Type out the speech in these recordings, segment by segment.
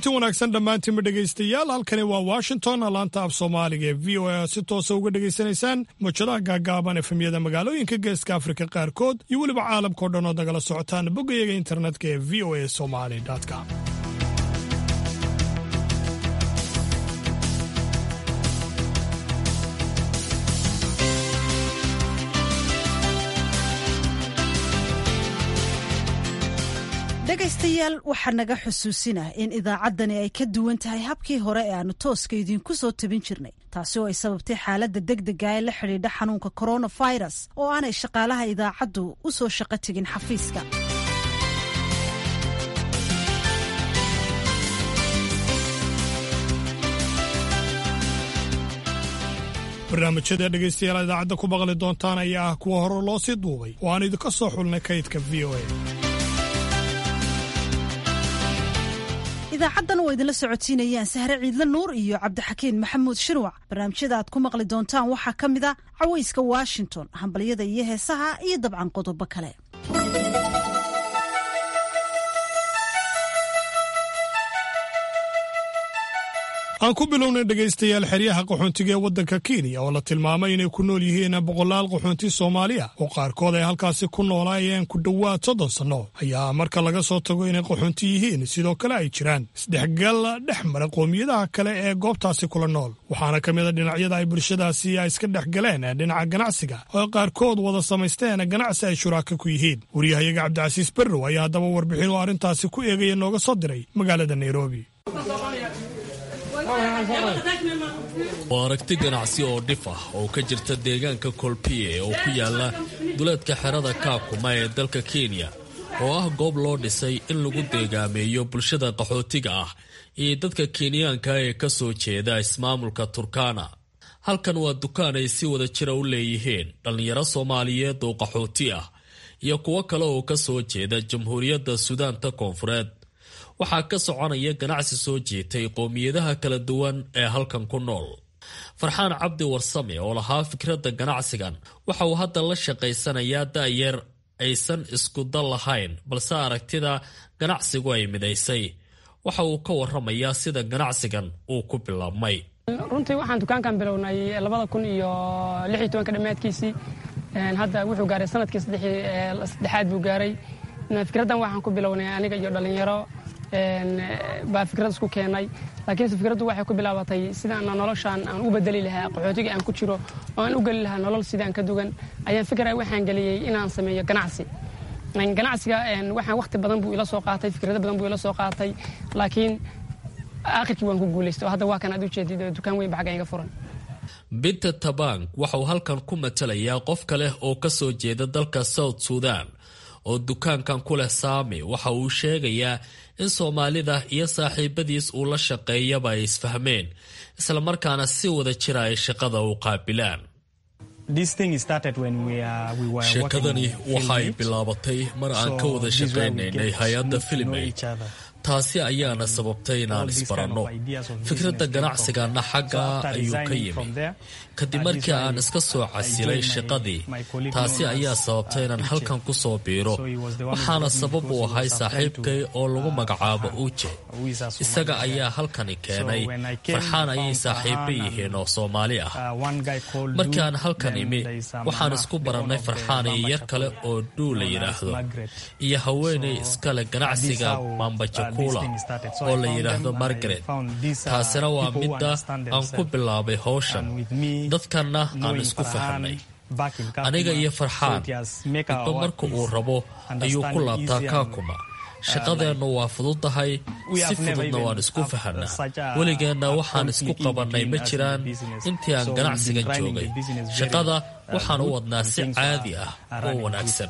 kulanti wanaagsan dhammaantiinba dhegaystayaal halkani waa washington laanta af soomaaliga ee v o a si toosa uga dhegaysanaysaan mujadaha gaagaaban efemyada magaalooyinka geeska afrika qaarkood iyo weliba caalamkao dhan ood nagala socotaan boggayaga internetka ee v o a somali com dhegaystayaal waxaa naga xusuusinah in idaacaddani ay ka duwan tahay habkii hore ee aanu tooska idiinku soo tabin jirnay taasi oo ay sababtay xaaladda degdega ee la xidhiidha xanuunka coronavirus oo aanay shaqaalaha idaacaddu u soo shaqo tegin xafiiska barnaamijyada dhegaystayaal idaacadda ku maqli doontaan ayaa ah kuwa hore loo sii duubay oo aan idinka soo xulnay kaydka v o a idaacaddan oo idinla socotiinayaan sahre ciidle nuur iyo cabdixakiin maxamuud shirwac barnaamijyada aad ku maqli doontaan waxaa ka mid a cawayska washington hambalyada iyo heesaha iyo dabcan qodobo kale aan ku bilownay dhegaystayaal xeryaha qaxoontiga ee waddanka kenya oo la tilmaamay inay ku nool yihiin boqolaal qaxoonti soomaaliya oo qaarkood ay halkaasi ku noolaayeen ku dhowaad soddon sanno ayaa marka laga soo tago inay qaxoonti yihiin sidoo kale ay jiraan isdhexgal dhex mara qoomiyadaha kale ee goobtaasi kula nool waxaana ka mid a dhinacyada ay bulshadaasi ay iska dhex galeen dhinaca ganacsiga oo qaarkood wada samaysteen ganacsi ay shuraaka ku yihiin waryahayaga cabdicasiis berrow ayaa haddaba warbixin oo arrintaasi ku eegaya nooga soo diray magaalada nairobi waa aragti ganacsi oo dhif ah oo ka jirta deegaanka kolpiye oo ku yaala duleedka xerada kaakuma ee dalka kenya oo ah goob loo dhisay in lagu deegaameeyo bulshada qaxootiga ah iyo dadka kenyaanka ee ka soo jeeda ismaamulka turkana halkan waa dukaan ay si wada jira u leeyihiin dhallinyaro soomaaliyeed oo qaxooti ah iyo kuwo kale oo ka soo jeeda jamhuuriyadda sudaanta koonfureed waxaa ka soconaya ganacsi soo jiitay qowmiyadaha kala duwan ee halkan ku nool farxaan cabdi warsame oo lahaa fikradda ganacsigan waxa uu hadda la shaqaysanayaa da'yar aysan isku dal lahayn balse aragtida ganacsigu ay midaysay waxa uu ka waramayaa sida ganacsigan uu ku bilaabmay runtii waxaan dukaankan bilownay labada kun iyo lix iyo tobanka dhammaadkiisii hadda wuxuu gaaray sanadkii saddexaad buu gaaray fikraddan waxaan ku bilownay aniga iyo dhallinyaro baa fikrad isku keenay laakiinse fikraddu waxay ku bilaabatay sidaan noloshaan aan u bedeli lahaa qaxootiga aan ku jiro oo aan u geli lahaa nolol sidaan ka dugan ayaan fikra waxaan geliyey inaan sameeyo ganacsi ganacsiga waxaan wakhti badan buu ila soo qaatay fikrado badan buu ila soo qaatay laakiin aakhirkii waan ku guulaystay oo hadda waa kan aad u jeedid dukaan weyn ba xagga iga furan binta tabang waxa uu halkan ku matalayaa qof kale oo ka soo jeeda dalka south sudan oo dukaankan ku leh saami waxa uu sheegayaa in soomaalida iyo saaxiibadiis uu la shaqeeyaba ay isfahmeen islamarkaana si wada jira ay shaqada u qaabilaan sheekadani waxa ay bilaabatay mar aan ka wada shaqaynaynay hay-adda filimay taasi ayaana sababtay inaan isbaranno fikradda ganacsigana xagga ayuu ka yimi kadib markii aan iska soo casilay shaqadii taasi ayaa sababtay inaan halkan ku soo biiro waxaana sabab uu ahay saaxiibkay oo lagu magacaabo uuje isaga ayaa halkani keenay farxaan ayay saaxiibo yihiin oo soomaali ah markii aan halkan imi waxaan isku barannay farxaan iyo yar kale oo dhuu la yidhaahdo iyo haweenay iskale ganacsiga mambaja oo la yidhaahdo margaret taasina waa midda aan ku bilaabay howshan dadkanna aan isku fahamnay aniga iyo farxaan midba marka uu rabo ayuu ku laabtaa kaakuma shaqadeennu waa fududahay si fududna waan isku fahanaa weligeenna waxaan isku qabannay ma jiraan intii aan ganacsigan joogay shaqada waxaan u wadnaa si caadi ah oo wanaagsan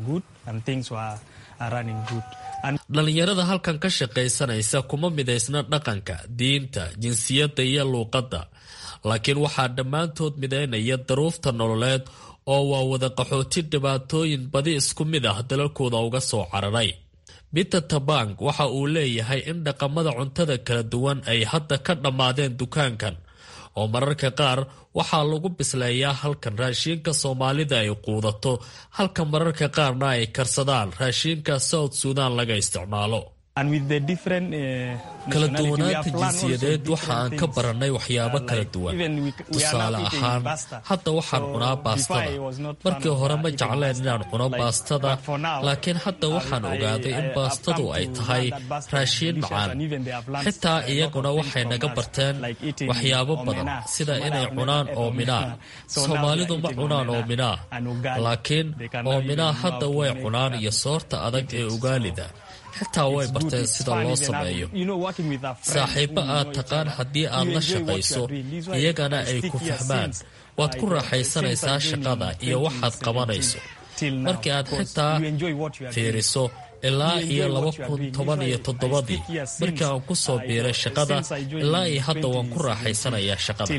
dhallinyarada halkan ka shaqaysanaysa kuma midaysna dhaqanka diinta jinsiyadda iyo luuqadda laakiin waxaa dhammaantood midaynaya daruufta nololeed oo waa wada qaxooti dhibaatooyin badi isku mid ah dalalkooda uga soo cararay peter tabang waxa uu leeyahay in dhaqamada cuntada kala duwan ay hadda ka dhammaadeen dukaankan oo mararka qaar waxaa lagu bisleeyaa halkan raashiinka soomaalida ay quudato halka mararka qaarna ay karsadaan raashiinka south sudan laga isticmaalo kala duwanaanta jinsiyadeed waxa aan ka barannay waxyaabo kala duwan tusaale ahaan hadda waxaan cunaa baastada markii hore ma jecleen inaan cuno baastada laakiin hadda waxaan ogaaday in baastadu ay tahay raashiin macaan xitaa iyaguna waxay naga barteen waxyaabo badan sida inay cunaan oominaa soomaalidu ma cunaan oominaa laakiin oominaa hadda way cunaan iyo soorta adag ee ugaalida xitaa way barteen sida loo sameeyo saaxiibbo aad taqaan haddii aad la shaqayso iyagana ay ku fahmaan waad ku raaxaysanaysaa shaqada iyo waxaad qabanayso markii aad xitaa fiiriso ilaa iyo laba kun toban iyo toddobadii markii aan ku soo biiray shaqada ilaa iyo hadda waan ku raaxaysanayaa shaqada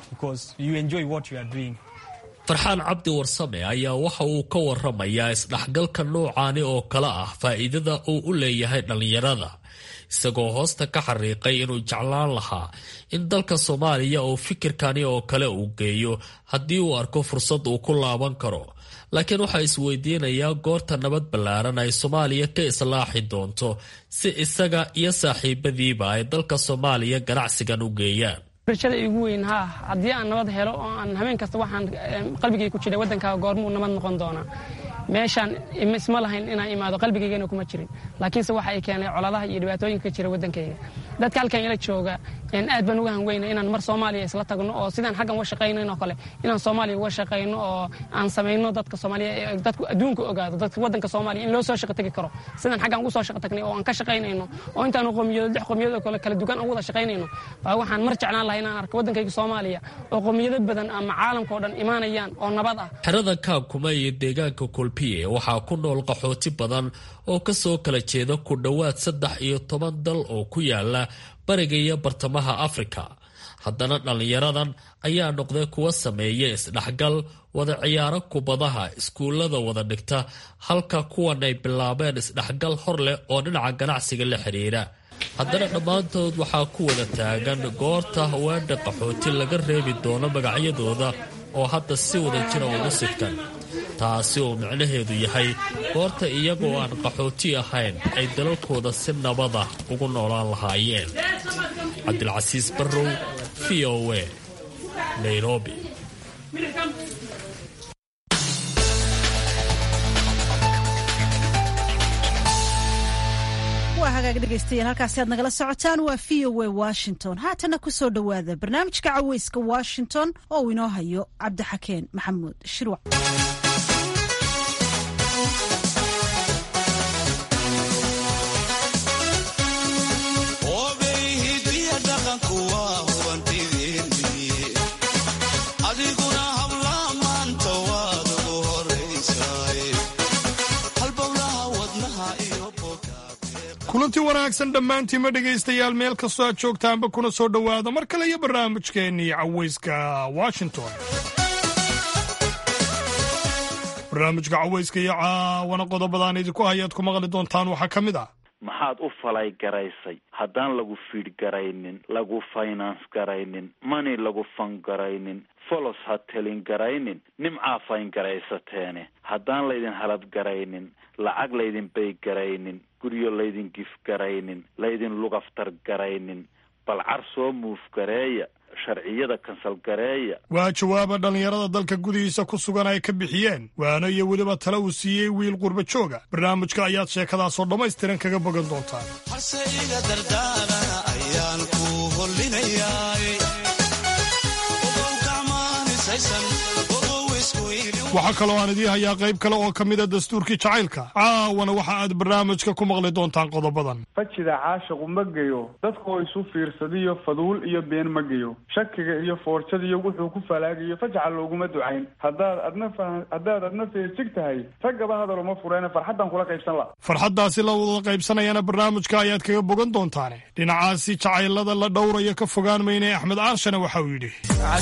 farxaan cabdi warsame ayaa waxa uu ka waramayaa isdhexgalka noocaani oo kale ah faa'iidada uu u leeyahay dhallinyarada isagoo hoosta ka xariiqay inuu jeclaan lahaa in dalka soomaaliya uu fikirkani oo kale uu geeyo haddii uu arko fursad uu ku laaban karo laakiin waxaa isweydiinayaa goorta nabad ballaaran ay soomaaliya ka islaaxi doonto si isaga iyo saaxiibadiiba ay dalka soomaaliya ganacsigan u geeyaan rajada igu weyn haa haddii aan nabad helo oo aan habeen kasta waxaan qalbigay ku jiray waddankaa goormuu nabad noqon doonaa meeshaan isma lahayn inaan imaado qalbigaygana kuma jirin laakiinse waxa ay keenay coladaha iyo dhibaatooyinka ka jira waddankayga dadka halkan ila jooga aad baan uga hanweyna inaan mar soomaaliya isla tagno oo sidaan xaggan uga shaqaynayn oo kale inaan soomaaliya uga shaqayno oo aan samayno dadka soomaaliya dadku adduunka ogaado dadka waddanka soomaaliya in loo soo shaqo tagi karo sidaan xaggan ugu soo shaqo tagnay oo aan ka shaqaynayno oo intaanu qowmiyado lix qowmiyad oo kale kala duwan aan wada shaqaynayno baa waxaan mar jeclaan lahay inaan arko waddankayga soomaaliya oo qowmiyado badan ama caalamka oo dhan imaanayaan oo nabad ah xerada kaabkuma iyo deegaanka kolpiye waxaa ku nool qaxooti badan oo ka soo kala jeeda ku dhowaad saddex iyo toban dal oo ku yaala bariga iyo bartamaha afrika haddana dhallinyaradan ayaa noqday kuwa sameeya isdhexgal wada ciyaaro kubadaha iskuullada wada dhigta halka kuwan ay bilaabeen isdhexgal hor leh oo dhinaca ganacsiga la xidhiira haddana dhammaantood waxaa ku wada taagan goorta haweendha qaxooti laga reebi doono magacyadooda oo hadda si wada jira ugu sigtan taasi oo micnaheedu yahay goorta iyagoo aan qaxooti ahayn ay dalalkooda si nabada ugu noolaan lahaayeen cabdilcasiis barrow v o a nairobi waa hagaag dhegaystayaal halkaasi aad nagala socotaan waa v o a washington haatana ku soo dhowaada barnaamijka caweyska washington oo uu inoo hayo cabdixakeen maxamuud shirwac kulanti wanaagsan dhammaantiinma dhegaystayaal meel kastoo aad joogtaanba kuna soo dhowaada mar kale iyo barnaamijkeennii caweyska washington barnaamijka caweyska iyo caawana qodobadaan idinku hayaad ku maqli doontaan waxaa ka mid ah maxaad u falay garaysay haddaan lagu fiidh garaynin lagu finance garaynin mani lagu fan garaynin folos ha telin garaynin nimcaa fayn garaysateene haddaan laydin halad garaynin lacag laydin bay garaynin guryo laydin gif garaynin laydin lugaftar garaynin balcar soo muuf gareeya sharciyada kansal gareeya waa jawaaba dhallinyarada dalka gudihiisa ku sugan ay ka bixiyeen waano iyo weliba tale uu siiyey wiil qurba jooga barnaamijka ayaad sheekadaasoo dhammaystiran kaga bogan doontaan harse iga dardaarana ayaan ku hollinayaa waxaa kaloo aan idiin hayaa qayb kale oo ka mida dastuurkii jacaylka caawana waxa aad barnaamijka ku maqli doontaan qodobadan fajida caashiqu ma geyo dadkoo isu fiirsadiyo faduul iyo been ma geyo shakiga iyo foorjadiyo wuxuu ku falaagayo fajca looguma ducayn haddaad adna haddaad adna feejig tahay raggaba hadal uma fureene farxaddan kula qaybsan la farxaddaasi la wada qaybsanayana barnaamijka ayaad kaga bogan doontaane dhinacaasi jacaylada la dhowraya ka fogaan mayne axmed aarshane waxa uu yidhi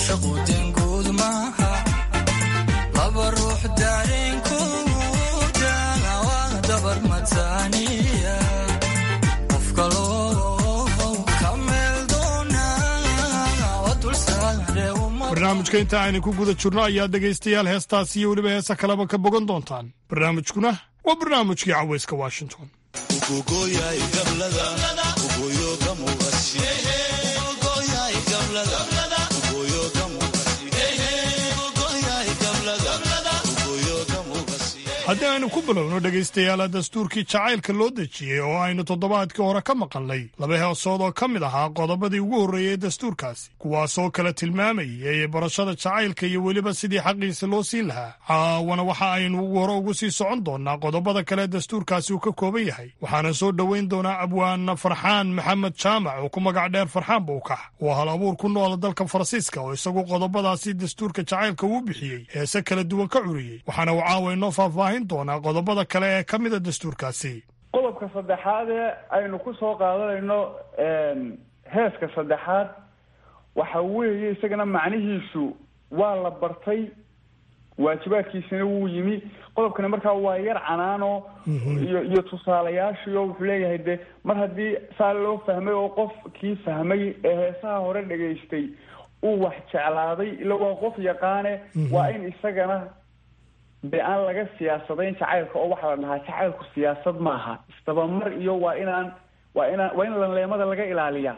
barnaamijka inta aynu ku guda jirno ayaa dhegaystayaal heestaas iyo weliba heesa kaleba ka bogan doontaan barnaamijkuna waa barnaamijkii caweyska washington haddii aynu ku bilowno dhegaystayaala dastuurkii jacaylka loo dejiyey oo aynu toddobaadkii hore ka maqalnay laba heesood oo ka mid ahaa qodobadii ugu horreeyey dastuurkaasi kuwaasoo kala tilmaamayay barashada jacaylka iyo weliba sidii xaqiisa loo siin lahaa caawana waxa aynu ugu hore ugu sii socon doonnaa qodobada kale dastuurkaasi uu ka kooban yahay waxaana soo dhoweyn doonaa abwaana farxaan maxamed jaamac oo ku magac dheer farxaan bowkax oo hal abuur ku noola dalka faransiiska oo isagu qodobadaasi dastuurka jacaylka uu bixiyey heese kala duwan ka curiyey waxaana uu caawa inoo faahfaahin doonaa qodobada kale ee ka mida dastuurkaasi qodobka saddexaad ee aynu ku soo qaadanayno heeska saddexaad waxa weeye isagana macnihiisu waa la bartay waajibaadkiisina wuu yimi qodobkani markaa waa yar canaano iyo iyo tusaalayaashiio wuxuu leeyahay de mar haddii saa loo fahmay oo qofkii fahmay ee heesaha hore dhegaystay uu wax jeclaaday ila waa qof yaqaane waa in isagana de aan laga siyaasadayn jacaylka oo waxaa la dhahaa jacaylku siyaasad maaha isdabamar iyo waa inaan waa inaan waa in lanleemada laga ilaaliyaa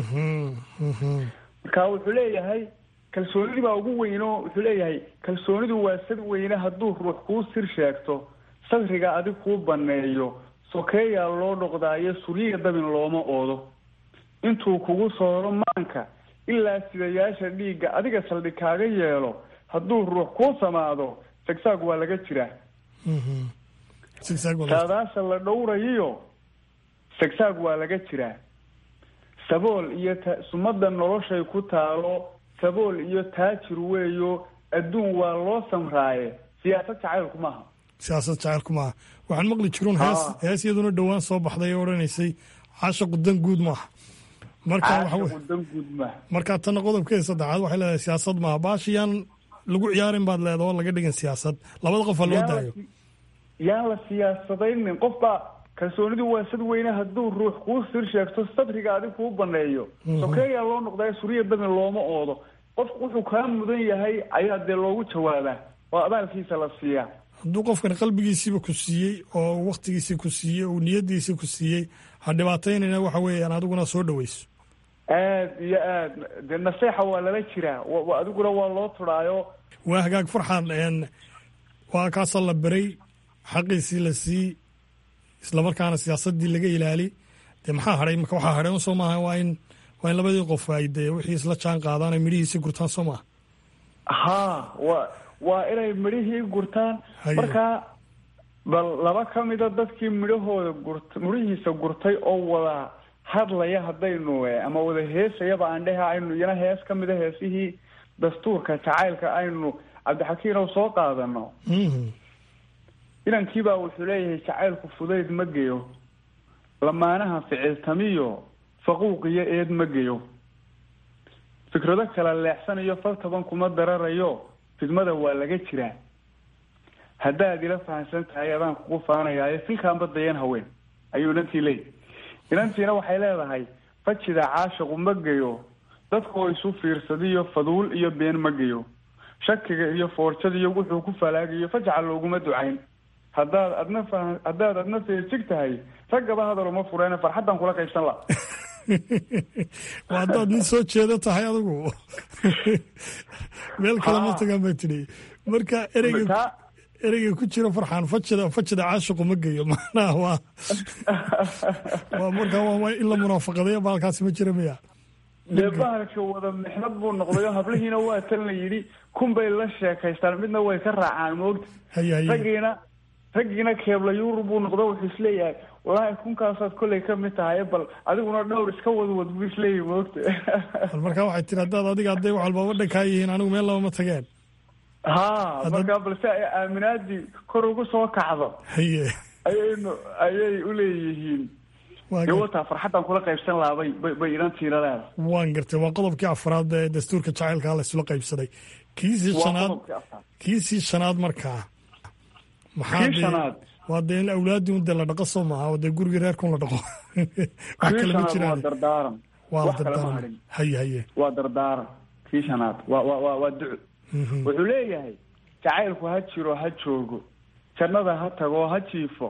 marka wuxuu leeyahay kalsoonidii baa ugu weyno wuxuu leeyahay kalsoonidu waa sad weyne hadduu ruux kuu sir sheegto sadriga adig kuu baneeyo sokeeyaa loo dhoqdaayo sulyiga dabin looma oodo intuu kugu sooro maanka ilaa sidayaasha dhiigga adiga saldhig kaaga yeelo hadduu ruux kuu samaado sagsaag waa laga jiraa saadaasha la dhowrayiyo sagsaag waa laga jiraa sabool iyo ta sumada noloshay ku taalo sabool iyo taajir weeyo adduun waa loo samraaye siyaasad jacaylku maaha siyaasad jacaylku maaha waxaan maqli jiruun hees hees iyaduna dhowaan soo baxday oo odhanaysay caashaqu dan guud maaha marka waxa dan guud maaha marka tanna qodobkeeda saddexaad waxay leedahay siyaasad maaha baashiyaan lagu ciyaarin baad leeda oo laga dhigan siyaasad labada qof ha loo daayo yaan la siyaasadaynin qof baa kalsoonidu waa sad weyne hadduu ruux kuu sir sheegto sadriga adig kuu baneeyo sokeeyaa loo noqdaa suriya dabin looma oodo qofku wuxuu kaa mudan yahay ayaa dee loogu jawaabaa oo abaalkiisa la siiyaa hadduu qofkan qalbigiisiiba ku siiyey oo waktigiisii ku siiyey oo niyadiisii ku siiyey ha dhibaataynayna waxa weeyaan adiguna soo dhaweyso aad iyo aad de naseexa waa lala jiraa adiguna waa loo turaayo waa hagaag farxan waa kaasoo la beray xaqiisii la sii islamarkaana siyaasadii laga ilaali dee maxaa hadhay marka waxaa hadhay soo maaha waa in waa in labadii qof ay dee wixii isla jaan qaadaan ay midhihiisi gurtaan soo maaha ha wa waa inay midhihii gurtaan markaa bal laba ka mida dadkii midhahooda gurt midhihiisa gurtay oo wada hadlaya haddaynu ama wada heesayaba aan dhehe aynu iyana hees ka mida heesihii dastuurka jacaylka aynu cabdixakiinow soo qaadano inankiibaa wuxuu leeyahay jacaylku fudayd ma geyo lamaanaha ficiltamiyo faquuqiyo eed ma geyo fikrado kala leexsanayo fal taban kuma dararayo fidmada waa laga jiraa haddaad ila fahamsan tahay adaan kugu faanayaayo filkaanba dayan haween ayuu inantii leeyahy inantiina waxay leedahay fajida caashiqu ma geyo dadkoo isu fiirsadiyo faduul iyo been ma geyo shakiga iyo foorjadiyo wuxuu ku falaagayo fajca looguma ducayn haddaad adna fa haddaad adna feejig tahay raggaba hadal uma fureene farxaddan kula qaybsan la waa haddaad nin soo jeedo tahay adigu meel kale ma tagaan bay tidhi marka ereyga ereyga ku jira farxaan fajida fajida caashiqu ma geeyo macnaha waa waa markaa waa in la munaafaqadayo baalkaasi ma jira miya dee bahalka wada mixnad buu noqday oo hablihiina waa tan la yidhi kun bay la sheekaystaan midna way ka raacaan moogta haya haya raggiina raggiina keebla yuurub buu noqdo wuxuu isleeyahay wallaahi kunkaasaad kollay ka mid tahay bal adiguna dhowr iska wadwad buu isleeyahay moogta bal markaa waxay tiri haddaad adiga hadday wax walbaba dhankaa yihiin anigu meel laba ma tageen ha markaa balse ay aaminaadii kor ugu soo kacdo haye ayaynu ayay uleeyihiin dee wataa farxaddan kula qaybsan lahaa bay bay bay inantiina leedahay waan gartay waa qodobkii afraad ee dastuurka jacaylkaa la isula qaybsaday kiisii shanaad kiisii shanaad markaa maxaa kii shanaad waa dee in awlaadii un dee la dhaqo soo maaha oo dee gurigii reerkun la dhaqo wax kii kale ma shanaad waa jiraan dardaaran waa wax kale ma dardaaran harin haye haye waa dardaaran kii shanaad waa waa waa waa duco wuxuu leeyahay jacaylku ha jiro ha joogo jannada ha tago ha jiifo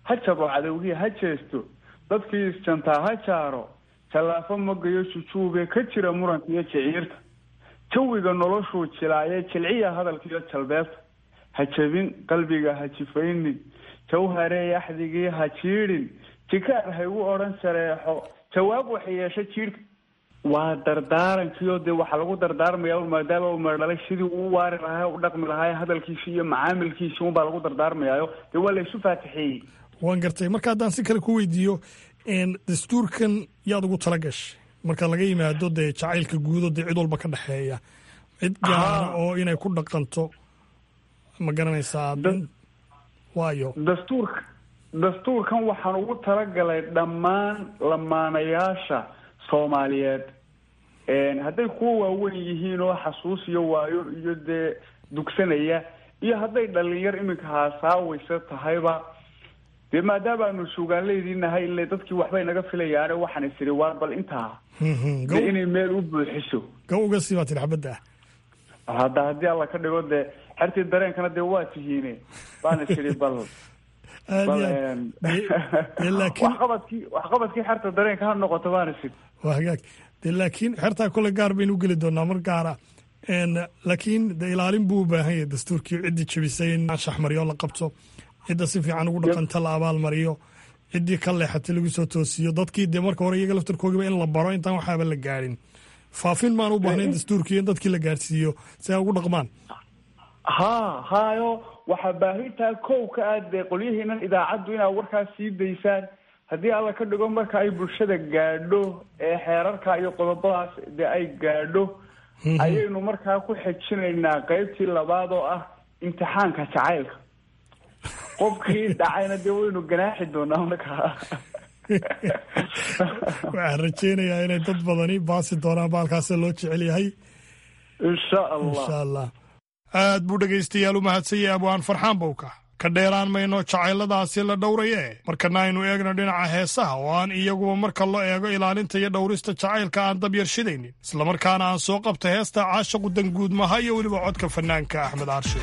ha jabo cadowgii ha jeesto dadkii isjantaa ha jaaro jallaafo magayo jujuube ka jira muranka iyo jiciirta jawiga noloshuu jilaaye jilciya hadalkiiyo jalbeebta ha jabin qalbiga ha jifaynin jawharey axdigii ha jiidhin jikaar ha igu odhan shareexo jawaab waxay yeesha jiidhka waa dardaarankiio dee waxaa lagu dardaarmaya maadaama uu meerdhalay sidii uu waari lahaa u dhaqmi lahaa hadalkiisi iyo macaamilkiisi unbaa lagu dardaarmayaayo dee waa laysu faatixeeyey waan gartay marka haddaan si kale ku weydiiyo dastuurkan yaad ugu tala gashay marka laga yimaado dee jacaylka guudo dee cid walba ka dhexeeya cid gaara oo inay ku dhaqanto ma garanaysaa waayo dastuurka dastuurkan waxaan ugu talagalay dhammaan lamaanayaasha soomaaliyeed hadday kuwa waaweyn yihiin oo xasuus iyo waayo iyo dee dugsanaya iyo hadday dhalinyar iminka haasaawaysa tahayba dee maadaama aanu suugaanleydii nahay ile dadkii waxbay naga filayaane waxaan is idhi waar bal intaa dee inay meel u buuxiso ga uga sii baa tiri xabadda hadda haddii alla ka dhigo dee xertii dareenkana dee waa tihiine baan is idhi bal waxqabadkii waxqabadkii xerta dareenka ha noqoto baan is idhi waa hagaag de laakiin xertaa kole gaar baynu ugeli doonaa mar gaara laakiin de ilaalin buu u baahan yahay dastuurkii ciddii jebisay in shaxmaryo la qabto cidda si fiican ugu dhaqanta la abaalmariyo ciddii ka leexatay lagu soo toosiyo dadkii dee marka hore iyaga laftarkoogiba in la baro intaan waxaaba la gaadhin faafin maan u baahnayn dastuurkii in dadkii la gaadhsiiyo si ay ugu dhaqmaan ha hayo waxaa baahintaa kow ka ah dee qolyihiinan idaacaddu inaad warkaas sii daysaan haddii alla ka dhigo marka ay bulshada gaadho ee xeerarka iyo qodobadaas dee ay gaadho ayaynu markaa ku xejinaynaa qeybtii labaad oo ah imtixaanka jacaylka qofkii dhacayna dee waynu ganaaxi doonaa markaa waxaan rajeynayaa inay dad badani baasi doonaan baalkaasa loo jecel yahay insha allah insha allah aad buu dhegaystayaal u mahadsanyay abwaan farxaan bowka ka dheeraan mayno jacayladaasi la dhowraye markana aynu eegno dhinaca heesaha oo aan iyaguba marka loo eego ilaalinta iyo dhowrista jacaylka aan dabyarshidaynin islamarkaana aan soo qabta heesta caashaqu danguudmaha iyo weliba codka fanaanka axmed aarshe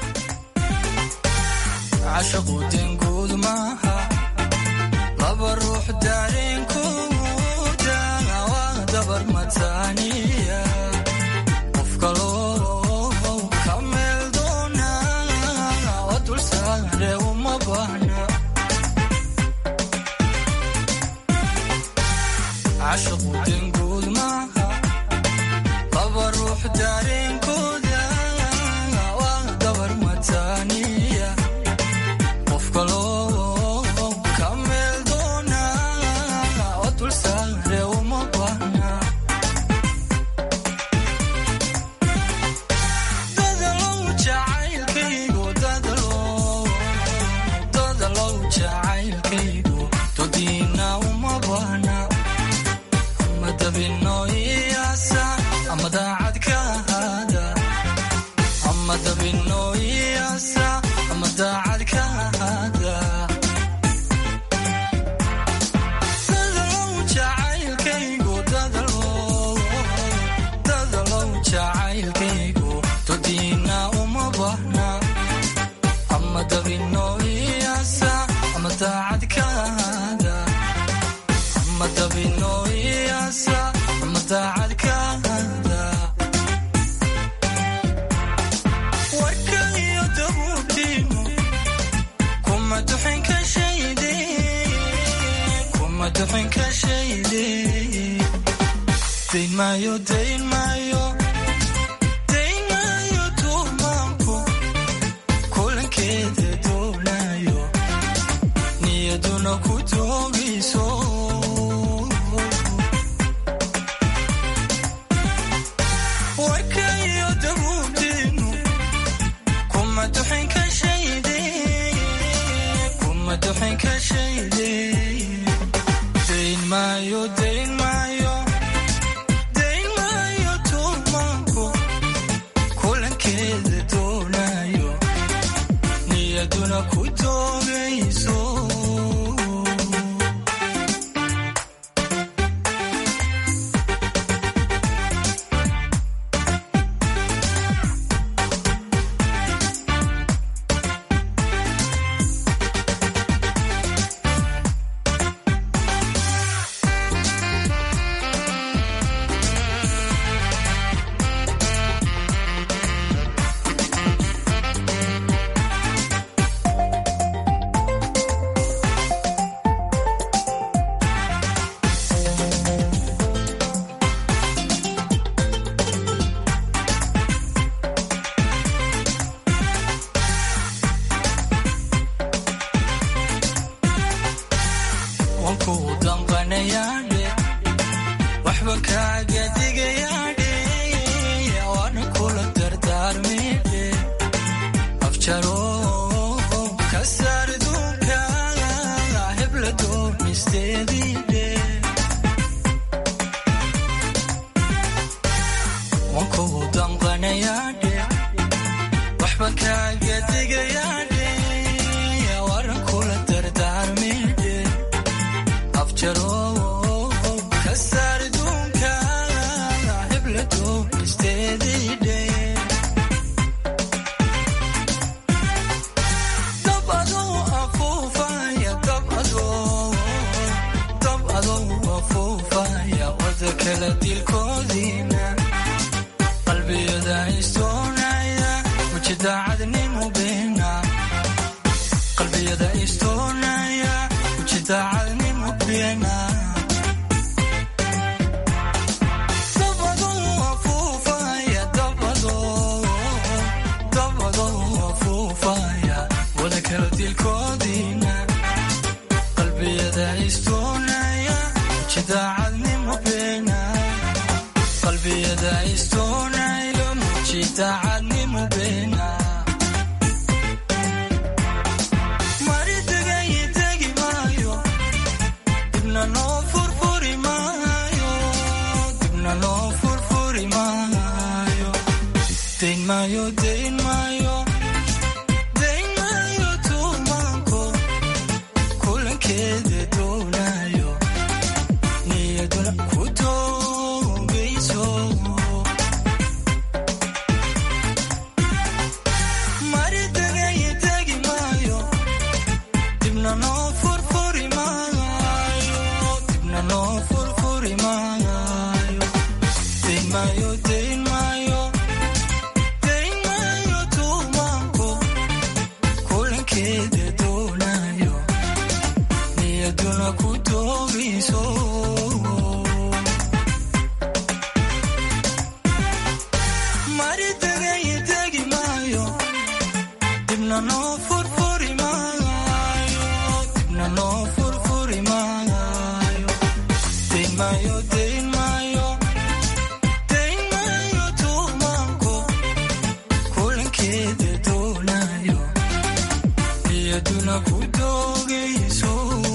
laba ruux daareenkooda waa dabar mataaniya qof kaloo ka meel doona oo dul saare uma baahna cashaqu danguud maaha laba ruux daareenkooda waa dabar mataaniya qof kaloo doogisteediidhe dab adoo afuufaya dab adoo dab adoo afuufaya wada kala dilkoodiina qalbiyada istoonaya weji daacadnimo beena qalbiyada istoonaya weji daacadnimo beena dabadoo afuufaya dabadoo dabadoo afuufaya wada kala dilkoodiina qalbiyada istoonaya weji daacadnimo beena qalbiyada istoonayo muji daacadnimo beena mari degayi tegi maayo dibna noo furfuri maayo dibna noo furfuri maayo dayn maayo dayn maayo dayn maayo tuumaanko kulankeeda doonayo niyaduna ku toogayso mari degayi tegi maayo dibna noo furfuri maayo dibna noo furfuri maayo dayn maayo dayn maayo dayn maayo tuumaanko kulankeeda doonayo niyaduna ku toogayso mari degayi tegi maayo dibna noo furfuri maayo dibna noo furfuri maayo dayn maayo dayn maayo dayn maayo tuumaanko kulankeeda doonayo niyaduna ku doogayso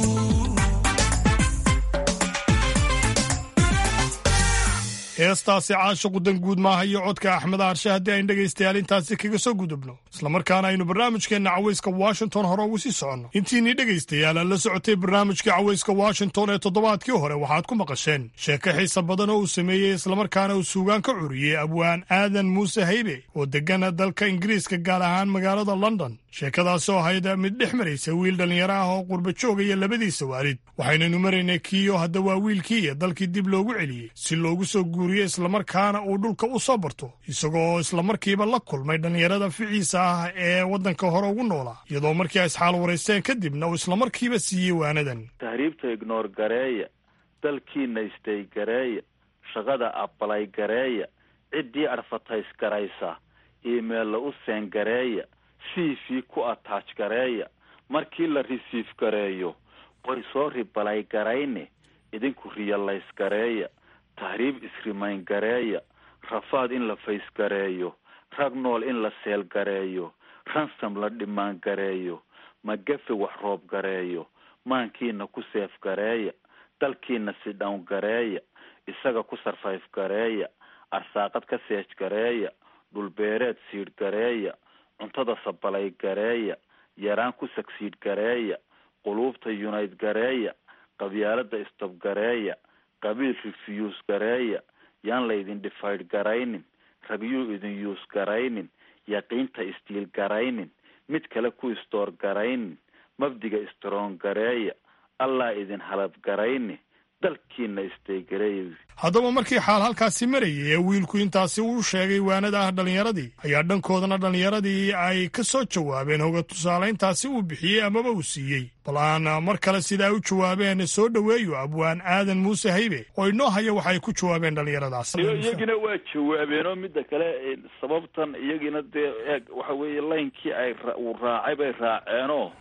heestaasi caashiqu dan guud maaha iyo codka axmed aarshe haddii aynu dhegaystayaal intaasi kaga soo gudubno islamarkaana aynu barnaamijkeenna cawayska washington hore ugu sii soconno intiinii dhegaystayaal aan la socotay barnaamijka cawayska washington ee toddobaadkii hore waxaad ku maqasheen sheeko xiisa badan oo uu sameeyey islamarkaana uu suugaan ka curiyey abwaan aadan muuse haybe oo deggana dalka ingiriiska gaar ahaan magaalada london sheekadaasi oo ahayd mid dhex maraysa wiil dhallinyaro ah oo qurba joogaya labadiisa waalid waxaynaynu maraynay kiiyo hadda waa wiilkiiya dalkii dib loogu celiyey si loogu soo guuriyo islamarkaana uu dhulka u soo barto isagoo islamarkiiba la kulmay dhallinyarada ficiisa ah ee waddanka hore ugu noolaa iyadoo markii ay isxaal waraysteen kadibna uu islamarkiiba siiyey waanadan tahriibta ignoor gareeya dalkiina istay gareeya shaqada abalay gareeya ciddii adfatays garaysa iimeella u seen gareeya c v ku ataaj gareeya markii la risiif gareeyo way soo ribalay garayne idinku riyalays gareeya tahriib isrimayn gareeya rafaad in la fays gareeyo rag nool in la seel gareeyo ransam la dhimaan gareeyo magafe wax roob gareeyo maankiina ku seef gareeya dalkiina si dhown gareeya isaga ku sarfayf gareeya arsaaqad ka seej gareeya dhulbeereed siidh gareeya cuntada sabalay gareeya yaraan ku sagsiidh gareeya quluubta yunayd gareeya qabyaalada istab gareeya qabiil refiyuus gareeya yaan laydin dhifaydh garaynin ragyuu idin yuus garaynin yaqiinta istiil garaynin mid kale ku istoor garaynin mabdiga istroon gareeya allaa idin halab garayni dalkiina istaygareeya haddaba markii xaal halkaasi marayay ee wiilku intaasi uu sheegay waanada ah dhallinyaradii ayaa dhankoodana dhallinyaradii ay ka soo jawaabeen hoga tusaalayntaasi uu bixiyey amaba uu siiyey bal aan mar kale sidaa u jawaabeen soo dhoweeyo abwaan aadan muuse haybe oo inoo haya waxay ku jawaabeen dhallinyaradaas iyagina waa jawaabeenoo midda kale sababtan iyagina dee eeg waxa weeye laynkii ay uu raacay bay raaceenoo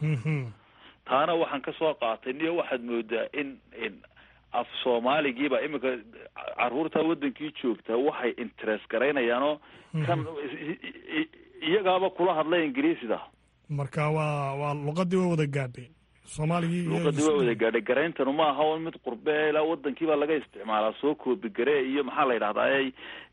taana waxaan ka soo qaatay niyo waxaad moodaa in af soomaaligiiba iminka caruurta wadankii joogtaa waxay interest garaynayaanoo kan iyagaaba kula hadlay ingiriisida marka waa waa luqadii way wada gaadhay soomaaligii luqadii waa wada gaadhay garayntanu ma aha un mid qurbe ilaa wadankiibaa laga isticmaalaa soo koobi garee iyo maxaa la yidhahdaa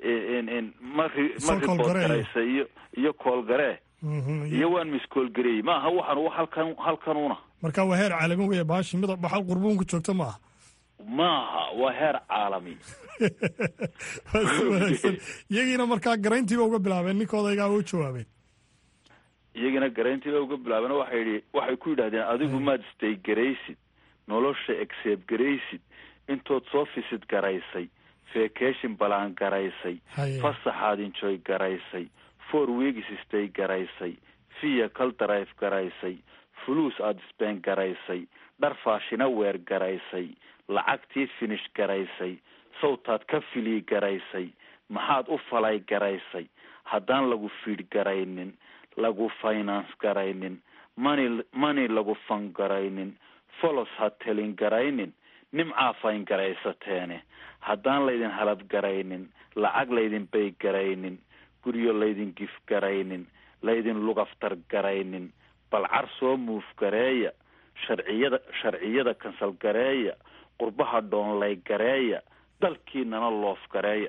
ma ma report garaysa iyo iyo koolgaree iyo waan miskoolgareeyey maaha waxaan halkan halkanuna marka waa heer caalami weya baashi mid baxal qurbuunku joogta ma aha maaha waa heer caalami waa si wanaagsan iyagiina markaa garayntiiba uga bilaabeen ninkoodaygaa u jawaabeen iyagana garayntiiba uga bilaabeen waxay yidhi waxay ku yidhahdeen adigu maad stay garaysid nolosha except garaysid intood soo fisid garaysay vacation balaan garaysay Haye. fasaxaad enjoy garaysay four weeks stay garaysay vehicle drive garaysay fuluus aad speen garaysay dhar faashina weer garaysay lacagtii finish garaysay sawtaad ka filii garaysay maxaad u falay garaysay haddaan lagu fiidh garaynin lagu finance garaynin money money lagu fan garaynin folos ha telin garaynin nimcaa fayn garaysateene haddaan laydin halad garaynin lacag laydin bay garaynin guryo laydin gif garaynin laydin lugaftar garaynin balcar soo muuf gareeya sharciyada sharciyada kansal gareeya qurbaha dhoonlay gareeya dalkiinana loof gareeya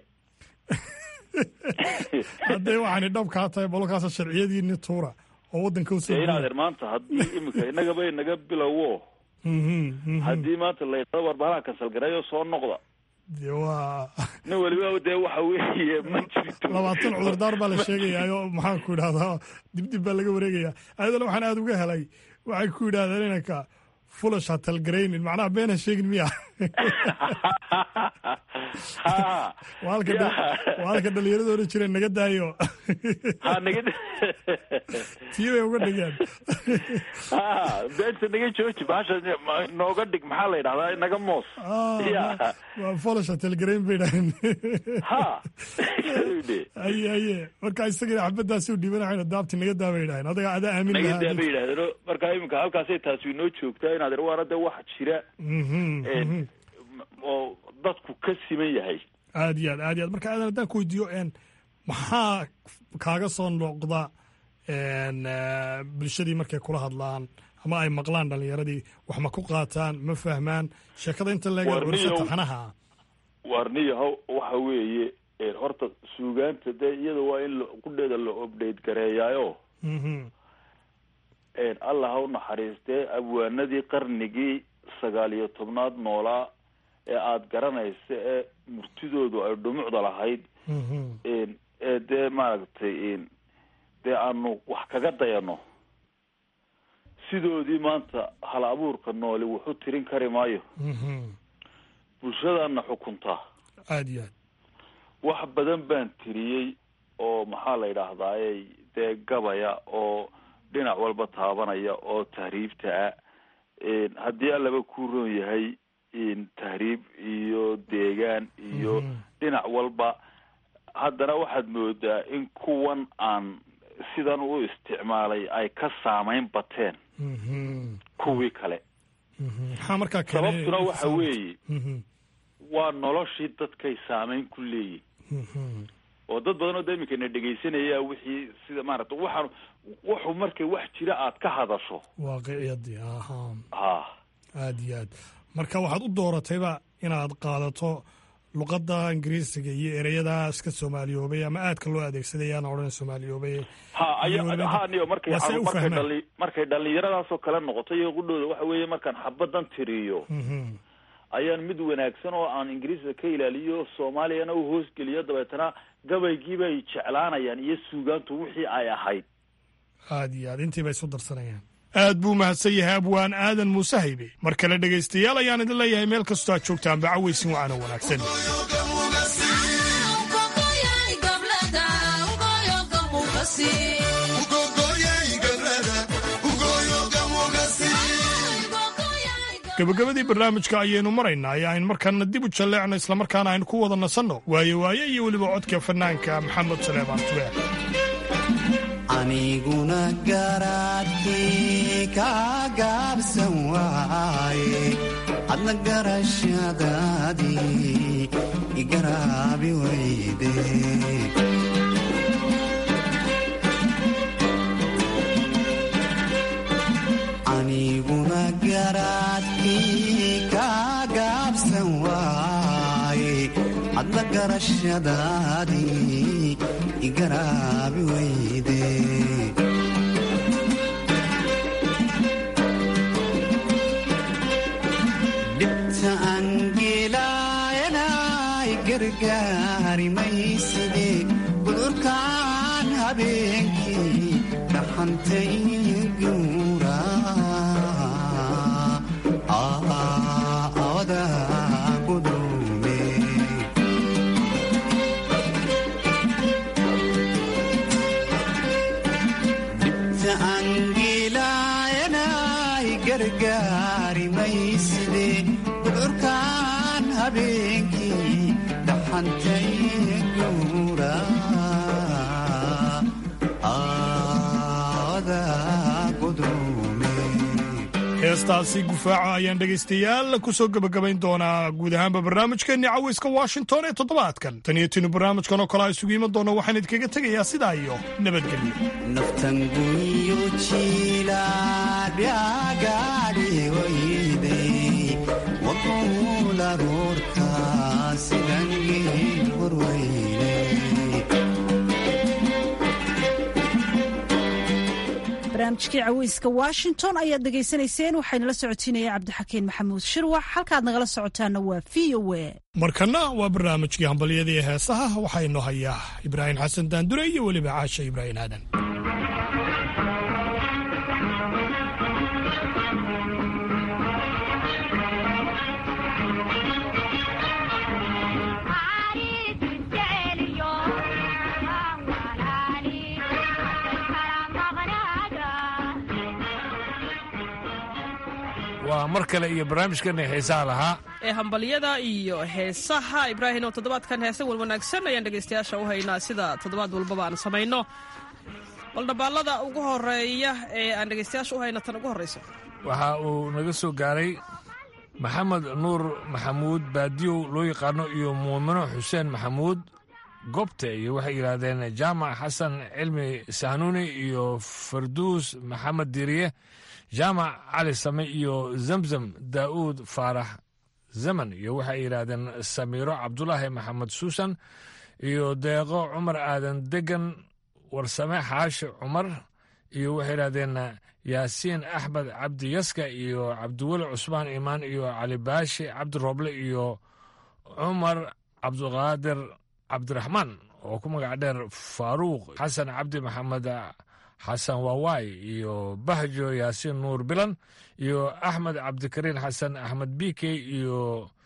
hadday waxaani dhabkaa tahay bololkaasa sharciyadiini tuura oo waddanka usoo dee guura. inaadeer maanta haddii iminka innagaba inaga bilowo Mhm, mhm. haddii maanta laydhado warbaahaha kansal gareeyo soo noqda dee waa nin weliba dee waxa weeye ma jirto labaatan cudurdaar baa la sheegayaayo maxaan ku idhahdaa dibdib baa laga wareegayaa ayadana waxaan aada uga helay waxay ku yidhahdeen inanka fulash ha talgaraynin macnaha been ha sheegin miya ha waa halka dha- Ya. waa halka dhalinyarada odhan jireen naga daayo ha naga tii bay uga dhigeen ha beenta naga jooji bahasha nooga dhig maxaa la yidhahdaa naga moos Ah, ya waa fulash ha talgarayn bay dhahen ha aye aye marka isagana xabadaasi u dhiibanaxayna daabti naga daa bay dhahen adaga adaa aamin naga lahaa daa bay yidhahdeen marka iminka halkaasay taasi inoo joogtaa inaad ir waana dee wax jira Mhm, een, mhm. oo dadku ka siman yahay aad iyo aad aad iyo aad marka aadan haddaan ku weydiiyo n maxaa kaaga soo noqda n eh, bulshadii markay kula hadlaan ama ay maqlaan dhalinyaradii wax ma ku qaataan ma fahmaan sheekada inta leega War curisa niyow. taxanaha warniyahow waxa weeye een, horta suugaanta dee iyada waa in la- qudheeda la obdhate gareeyaayo Mhm, een, allah ha u naxariistee abwaanadii qarnigii sagaal iyo tobnaad noolaa ee aada garanaysa ee murtidoodu ay dhumucda lahayd mhm. een, ee dee maaragtay een, dee aanu wax kaga dayano sidoodii maanta hal abuurka nooli wuxu tirin kari maayo Mhm. bulshadaana xukuntaa aad iyo aad wax badan baan tiriyey oo maxaa la yidhaahdaaye dee gabaya oo dhinac walba taabanaya oo tahriibta ah een, haddii allaba ku roon yahay een, tahriib iyo deegaan iyo Mhm. dhinac walba haddana waxaad moodaa in kuwan aan sidan u isticmaalay ay ka saameyn bateen Mhm, kuwii kale mhm. maxaa markaa keenay sababtuna waxa weeye Mhm, waa noloshii dadkay saameyn ku leeyihin mhm. oo dad badan oo da iminkana dhegaysanaya wixii sida maaragta waxaan wuxuu markay wax jira aad ka hadasho waaqiciyadii aha ha aad iyo aad marka waxaad u dooratayba inaad qaadato luqadda ingiriisiga iyo ereyada iska soomaaliyoobay ama aadka loo adeegsaday aan odhan soomaaliyoobay ha Iyo aya weliba- ha niyo markay waa si ay u markay fahmaan. dhali markay dhalinyaradaasoo kale noqoto iyo qudhooda waxa weeye markaan xabadan tiriyo Mhm. ayaan mid wanaagsan oo aan ingiriiska ka ilaaliyo soomaaliyana u hoosgeliyo dabeetana gabaygii bay jeclaanayaan iyo suugaantu wixii ay ahayd aad iyo aad intii bay isu darsanayaan aad buu mahadsan yahay abwaan aadan muuse haybe mar kale dhegaystayaal ayaan idin leeyahay meel kastoo aad joogtaan bacaweysin wacana wanaagsan gabagabadii barnaamijka ayaynu maraynaa ee aynu markaana dib u jalleecno islamarkaana aynu ku wada nasanno waaye waaye iyo weliba codka fanaanka maxamed saleebaan tubeer aniguna garaadkii ka gaabsan waaye adna garashadaadii igaraabi weyde aniguna garaadkii ka gaabsan waaye adna garashadaadii igaraabi weyde dhibta aan habeenkii dhaxantay guura awada gudume dhibta angilayanay gargaari mayside gudcurkaan habeenkii dhaxantay guura awada gudume heestaasi gufaaca ayaan dhegaystayaal ku soo gebagabayn doonaa guud ahaanba barnaamijkeenni cawayska washington ee toddobaadkan tan iyo tinu barnaamijkan oo kale a isugu iman doona waxaan idinkaga tegayaa sidaa iyo nabadgelyo naftan guyo jiilaadhyagaadhi wayday waquula ruurta sidangii horweyne barnaamijkii caweyska washington ayaad dhegaysanayseen waxaynala socotiinaya cabdixakiin maxamuud shirwax halkaad nagala socotaana waa v o a markanna waa barnaamijkii hambalyadii heesaha waxaa inoo hayaa ibraahim xasan daandure iyo weliba caasha ibraahim aadan waa mar kale iyo barnaamijkana xiisaha lahaa ee hambalyada iyo heesaha ibraahim oo toddobaadkan heese wan wanaagsan ayaan dhegaystayaasha u haynaa sida toddobaad walbaba aan samayno bal dhabaallada ugu horeeya ee aan dhegaystayaasha u hayno tan ugu horrayso waxa uu naga soo gaaray maxamed nuur maxamuud baadiyow loo yaqaano iyo muumino xuseen maxamuud gobte iyo waxay yidhaahdeen jaamac xasan cilmi sahnuuni iyo farduus maxamed diiriye jaamac cali same iyo zamzam daa'uud faarax zaman iyo waxay yidhaahdeen samiiro cabdulaahi maxamed suusan iyo deeqo cumar aadan degan warsame xaashi cumar iyo waxay yidhaahdeen yaasiin axmed cabdi yaska iyo cabdiweli cusmaan imaan iyo cali baashi cabdi rooble iyo cumar cabdiqaadir cabdiraxmaan oo ku magac dheer faaruuq xasan cabdi maxamed xasan waawaay iyo bahjo yaasiin nuur bilan iyo axmed cabdikariin xasan axmed bikey iyo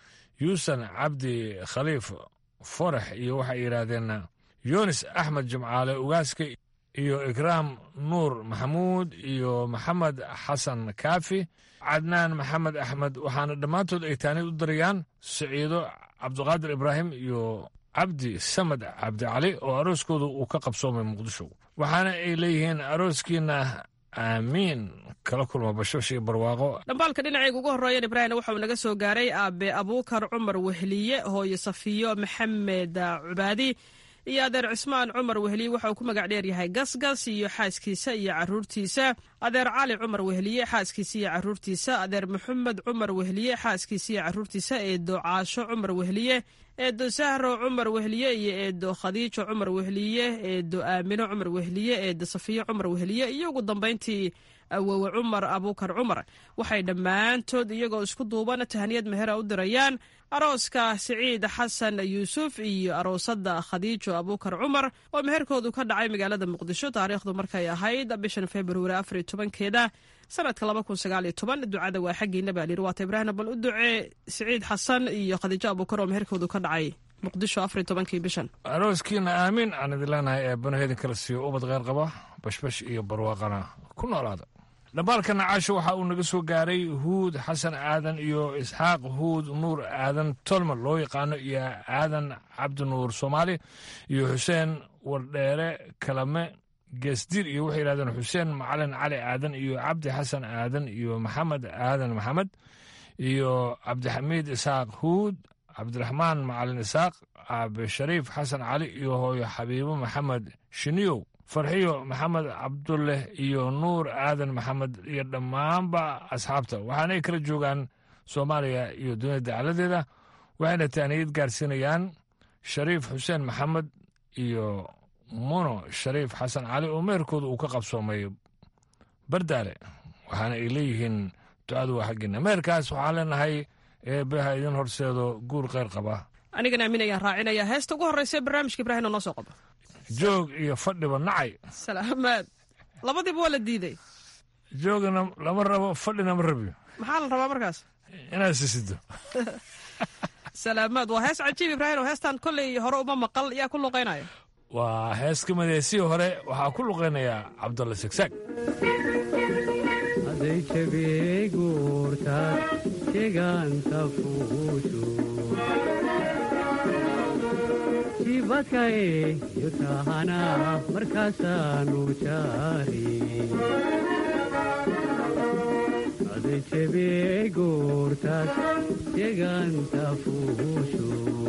yuusan cabdi khaliif forex iyo waxay yidhaahdeen yunis axmed jimcaale ugaaska iyo ikraam nuur maxamuud iyo maxamed xasan kaafi cadnaan maxamed axmed waxaana dhammaantood ay taanid u darayaan siciido cabdiqaadir ibraahim iyo cabdi samed cabdicali oo arooskooda uu ka qabsoomay muqdisho waxaana ay leeyihiin arooskiina aamiin kala kulma bashosh iyo barwaaqo dhambaalka dhinacayga ugu horreeyan ibraahim waxauu naga soo gaaray aabe abuukar cumar wehliye hooyo safiyo maxamed cubaadi iyo adeer cismaan cumar wehliye waxa uu ku magac dheer yahay gasgas iyo xaaskiisa iyo caruurtiisa adeer cali cumar wehliye xaaskiisa iyo caruurtiisa adeer maxamed cumar wehliye xaaskiisa iyo caruurtiisa eedo caasho cumar wehliye eedo sahro cumar wehliye iyo eedo khadiijo cumar wehliye eedo aamino cumar wehliye eedo safiyo cumar wehliye iyo ugu dambayntii awowe cumar abuukar cumar waxay dhammaantood iyagoo isku duuban tahaniyad mehera u dirayaan arooska siciid xasan yuusuf iyo aroosada khadiijo abuukar cumar oo meherkoodu ka dhacay magaalada muqdisho taariikhdu markay ahayd bishan februari afariyo tobankeeda sanadka laba kun sagaaliyo toban ducada waa xaggiina baa layidhi waata ibraahim bal u ducee siciid xasan iyo khadiijo abuukar oo meherkoodu ka dhacay muqdisho afariyo tobankii bishan arooskiina aamiin aan idin leenahay ee banaheedin kala siiyo ubad kheyr qaba bashbash iyo barwaaqana ku noolaada dhambaalkana caasho waxa uu naga soo gaaray huud xasan aadan iyo isxaaq huud nuur aadan tolman loo yaqaano iyo aadan cabdi nuur soomaali iyo xuseen wardheere kalame geesdiir iyo waxay yidhahdeen xuseen macalin cali aadan iyo cabdi xasan aadan iyo maxamed aadan maxamed iyo cabdixamiid isaaq huud cabdiraxmaan macalin isaaq aabe shariif xasan cali iyo hooyo xabiibo maxamed shiniyow farxiyo maxamed cabdulleh iyo nuur aadan maxamed iyo dhammaanba asxaabta waxaanay kala joogaan soomaaliya iyo dunida dacaladeeda waxayna taaniyad gaarsiinayaan shariif xuseen maxamed iyo muno shariif xasan cali oo meherkooda uu ka qabsoomay bardaale waxaana ay leeyihiin ducadu waa xaggiina meherkaas waxaan leenahay eebbaha idin horseedo guur kheyr qaba anigana aamin ayaan raacinaya heesta ugu horreysa barnaamijka ibraahim oo noo soo qabo joog iyo fadhiba nacay salaamaad labadiiba waa la diiday joogana lama rabo fadhina ma rabiyo maxaa la rabaa markaas inaad sisido salaamaad waa hees cajiib ibraahim oo heestan kolley hore uma maqal yaa ku luqaynaya waa hees ka madeesii hore waxaa ku luqaynayaa cabdulla segsaag aday jabiyey guurtaad jegaanta fuushu jibadkay yutahana markaasaanu jaari aday jabiyey guurtaad jegaanta fuushu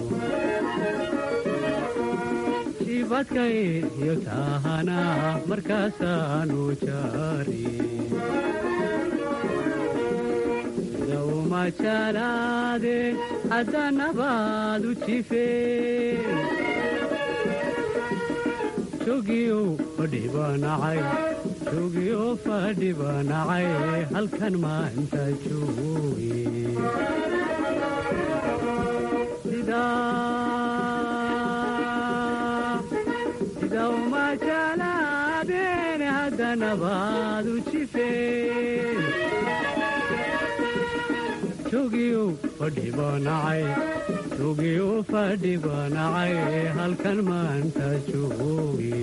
jibadkay yutahana markaasaanu jaari umajalaade haddanabaad u jifeen jogiyo fadhibanacay jogiyo fadhibanacay halkan maanta jooge sida umajalaadeen haddanabaad u jifeen jogiyo fadhibanacay jogiyo fadhibanacay halkan maanta jooge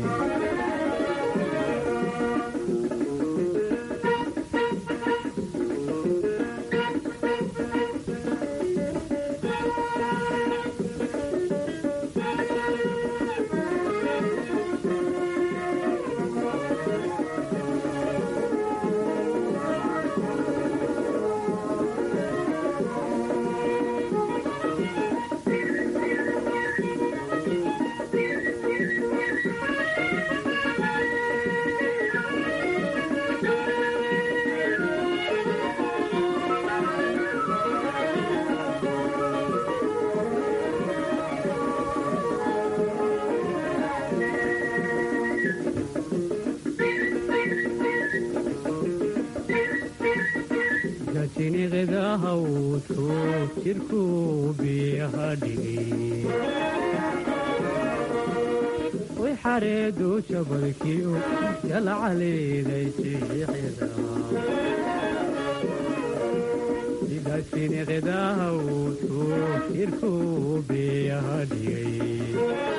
jiniqda hawdku jirku biyaha dhigi way xareedu jabalkiyo jalcaleeday jiixida sida jiniqda hawdku jirku biyaha dhigay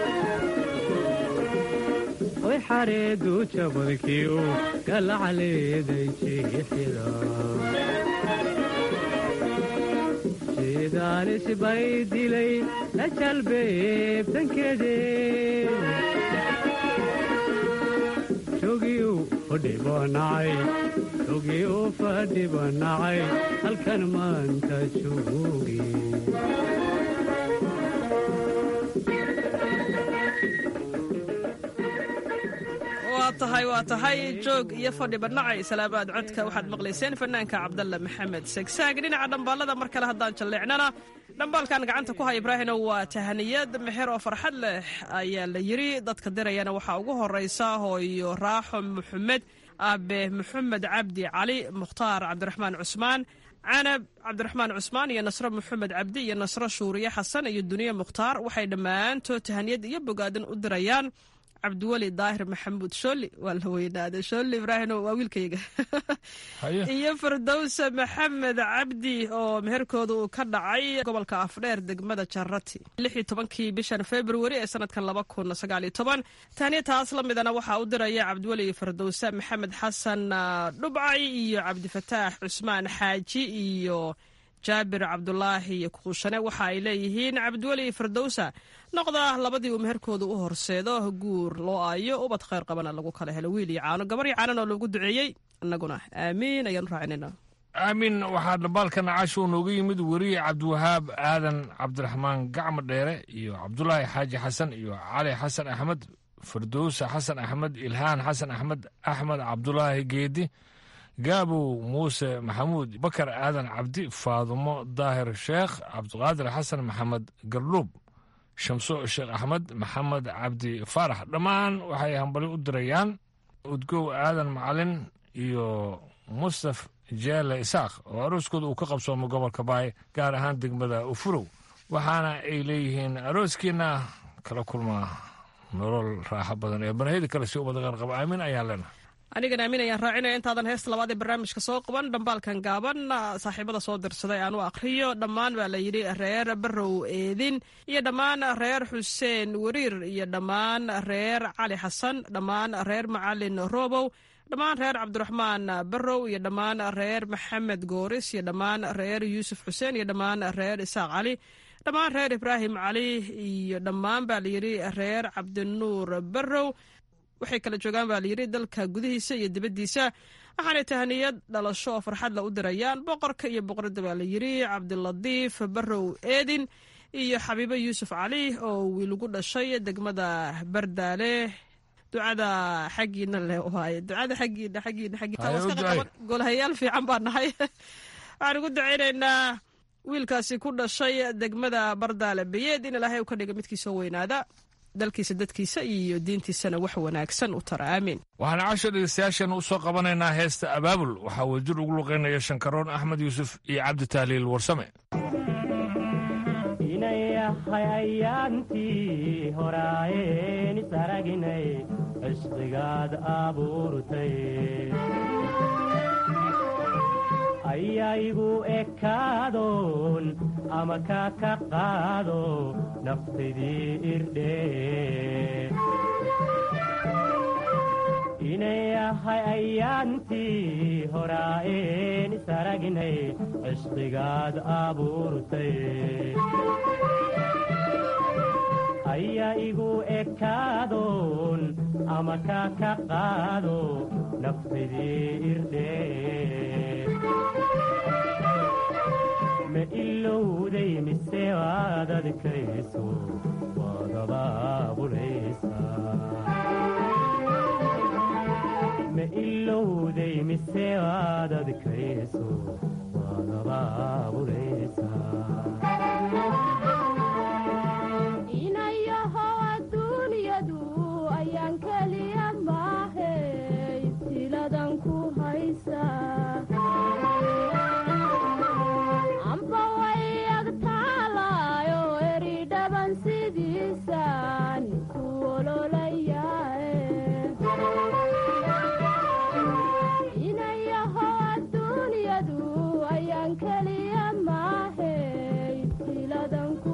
way xareedu jabalkiyo galcaleeday jiixida sidaanis bay dilay la jalbeebtankeede jogiyu fadhibanacay jogiyu fadhibanacay halkan maanta jooge waa tahay waa tahay joog iyo fadhi banacay salaamaad codka waxaad maqlayseen fanaanka cabdalle maxamed segsaag dhinaca dhambaalada mar kale haddaan jalleecnana dhambaalkan gacanta ku haya ibraahino waa tahaniyad meher oo farxad leh ayaa la yidri dadka dirayana waxaa ugu horeysa hooyo raaxo maxamed aabe maxamed cabdi cali mukhtaar cabdiraxmaan cusmaan canab cabdiraxmaan cusmaan iyo nasro maxamed cabdi iyo nasro shuuriye xasan iyo duniye mukhtaar waxay dhammaantood tahaniyad iyo bogaadin u dirayaan cabdiweli daahir maxamuud shooli waa la weynaaday shooli ibraahim waa wiilkayga iyo firdowse maxamed cabdi oo meherkooda uu ka dhacay gobolka afdheer degmada jarati lix iyo tobankii bishan februari ee sanadkan laba kun sagaal iyo toban taaniya taas la midana waxaa u diraya cabdiweli iyo firdowse maxamed xasan dhubcay iyo cabdifataax cusmaan xaaji iyo jaabir cabdulaahi iyo kuushane waxa ay leeyihiin cabdiweli iyo firdowsa noqda labadii uu meherkooda u horseedo guur loo aayo ubad khayr qabana lagu kala helo wiil iyo caano gabar iyo caanan oo loogu duceeyey innaguna aamiin ayaanu raacinayna aamin waxaa dhambaalka nacashu nooga yimid weriye cabdiwahaab aadan cabdiraxmaan gacmo dheere iyo cabdulaahi xaaji xasan iyo cali xasan axmed firdowsa xasan axmed ilhaan xasan axmed axmed cabdulaahi geedi gaabow muuse maxamuud bakar aadan cabdi faadumo daahir sheekh cabdiqaadir xasan maxamed gardhuub shamso sheekh axmed maxamed cabdi faarax dhammaan waxay hambali u dirayaan udgow aadan macalin iyo mustaf jeele isaaq oo arooskooda uu ka qabsoomo gobolka baay gaar ahaan degmada ufurow waxaana ay leeyihiin arooskiina kala kulmaa nolol raaxo badan ee banahida kale si umada qarqaba aamin ayaan leenahay anigana aamin ayaan raacinaya intaadan heesta labaad ee barnaamijka soo qaban dhambaalkan gaaban saaxiibada soo dirsaday aan u akhriyo dhammaan baa la yidhi reer barow eedin iyo dhammaan reer xuseen wariir iyo dhammaan reer cali xasan dhammaan reer macalin robow dhammaan reer cabdiraxmaan barow iyo dhammaan reer maxamed gooris iyo dhammaan reer yuusuf xuseen iyo dhammaan reer isaaq cali dhammaan reer ibraahim cali iyo dhammaan baa layidhi reer cabdinuur barow waxay kala joogaan baa layidhi dalka gudihiisa iyo dibaddiisa waxaanay tahniyad dhalasho oo farxadla u dirayaan boqorka iyo boqoradda baa layidhi cabdilatiif barow eedin iyo xabiibo yuusuf cali oo wiilugu dhashay degmada bardaale ducada xaggiina le waaye ducada xaggiina xaggiina xaggiina golhayaal fiican baa nahay waxaan ugu ducaynaynaa wiilkaasi ku dhashay degmada bardaale bayeed in ilaahay u ka dhiga midkii soo weynaada dalkiisa dadkiisa iyo diintiisana wax wanaagsan u tara aamiin waxaan casho dhegeystayaashan u soo qabanaynaa heesta abaabul waxaa wadjir ugu luqaynaya shankaroon axmed yuusuf iyo cabdi tahliil warsame inayahay ayaantii horaayeen isaraginay cishqigaad abuurtay ayaa igu ekaadoon ama kaa ka qaado naftaydii irdhee inayahay ayaantii horaa'een isaraginay cishqigaad abuurtay ayaa igu ekaadoon ama kaa ka qaado naftaydii irdhee ma ilowday mise waad adkayso waad abaabulaysaa ma ilowday mise waad adkayso waad abaabulaysaa inayahow adduunyadu ayaan keliya maahe ibtiladan ku haysaa amba way agtaalaayo eri dhaban sidiisaan ku ololayae inayahow adduunyadu ayaan keliya maahe ibtiladan ku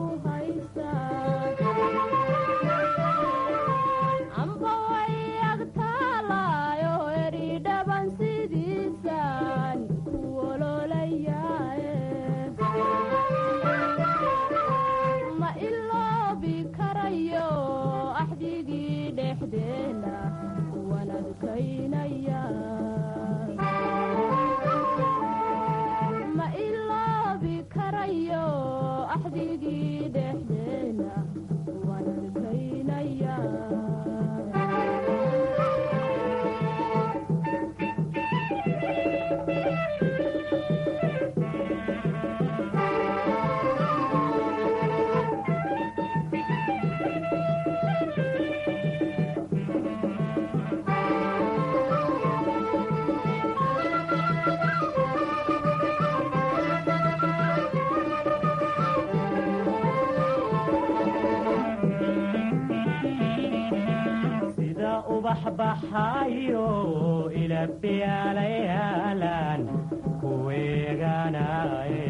amba way agtaalaayo eri dhaban sidiisaan ku ololayae ma iloobi karayo axdigii dhexdeena waan adkaynaya ma iloobi karayo axdigii dhexdeena waan adkaynaya sida ubax baxayo ilabiyaalayaalan kuweeganaye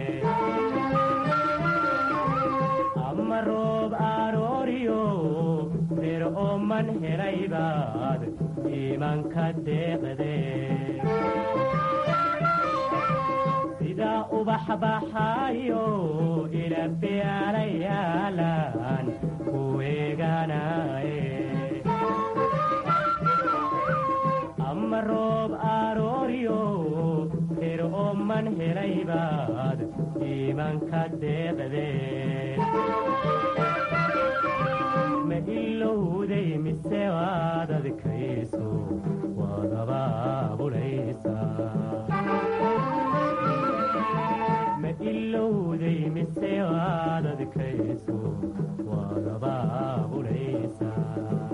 ama roob arooriyo reer ooman helaybaad iimanka deeqde sida ubax baxayo ilabiyaalayaalan kuweeganaye ama roob arooriyo reer ooman helaybaad iimanka deeqde ma ilowday mise waad adkayso waad abaabulaysaa ma ilowday mise waad adkayso waad abaabulaysaa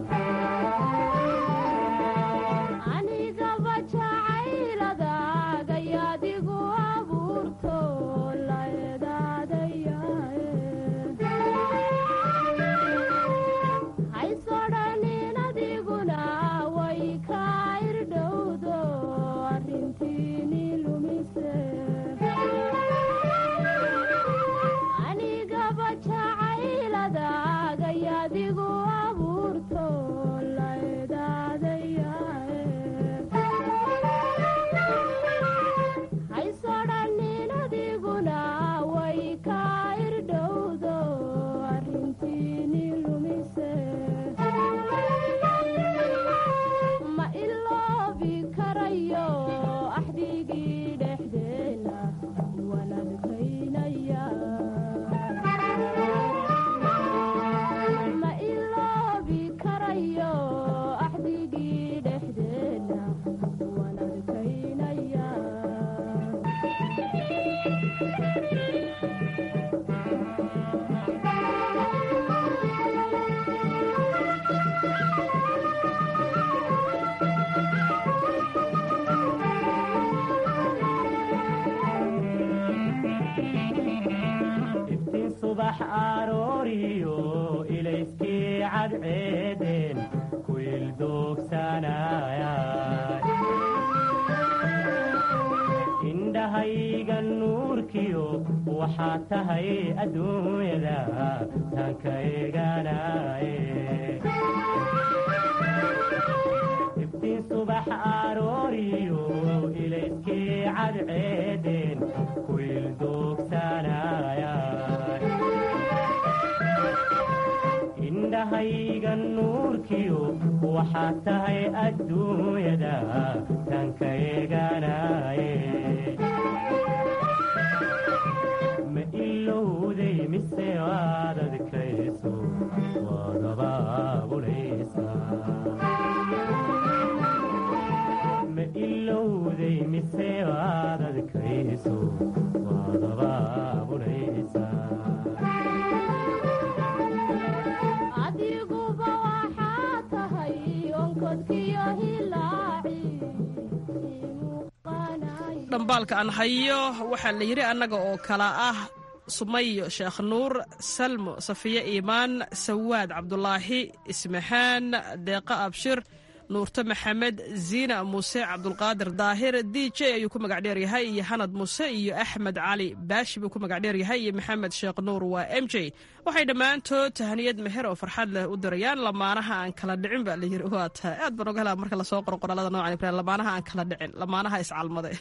anigaba jacayladaagayaadigu abuurto la edaadayae haysoo cadceedeen ku ildoogsanaya indhahayga nuurkiyo waxaad tahay adduunyada taanka eeganaye iftiin subax arooriyo ilayskii cadceedeen ku ildoogsanaya indhahayga nuurkiyo waxaad tahay adduunyada taanka eeganaye ma ilowday mise waad adkayso waad abaabulaysaa ma ilowday mise waad adkayso waad abaabulaysaa adiguba waxaa tahay onkodkiyo hilaaci dhambaalka aan hayo waxaa la yidhi annaga oo kala ah sumayo sheekh nuur salmo safiye iimaan sawaad cabdulaahi ismaxaan deeqa abshir nuurto maxamed ziina muuse cabdulqaadir daahir d j ayuu ku magac dheer yahay iyo hanad muuse iyo axmed cali baashi buu ku magac dheer yahay iyo maxamed sheekh nuur waa m j waxay dhammaantood tahaniyad meher oo farxad leh u dirayaan lamaanaha aan kala dhicin baa layidhi waa tahay aad baan oga helaa marka lasoo qoro qoraalada noocan ibrahim lamaanaha aan kala dhicin lamaanaha iscalmaday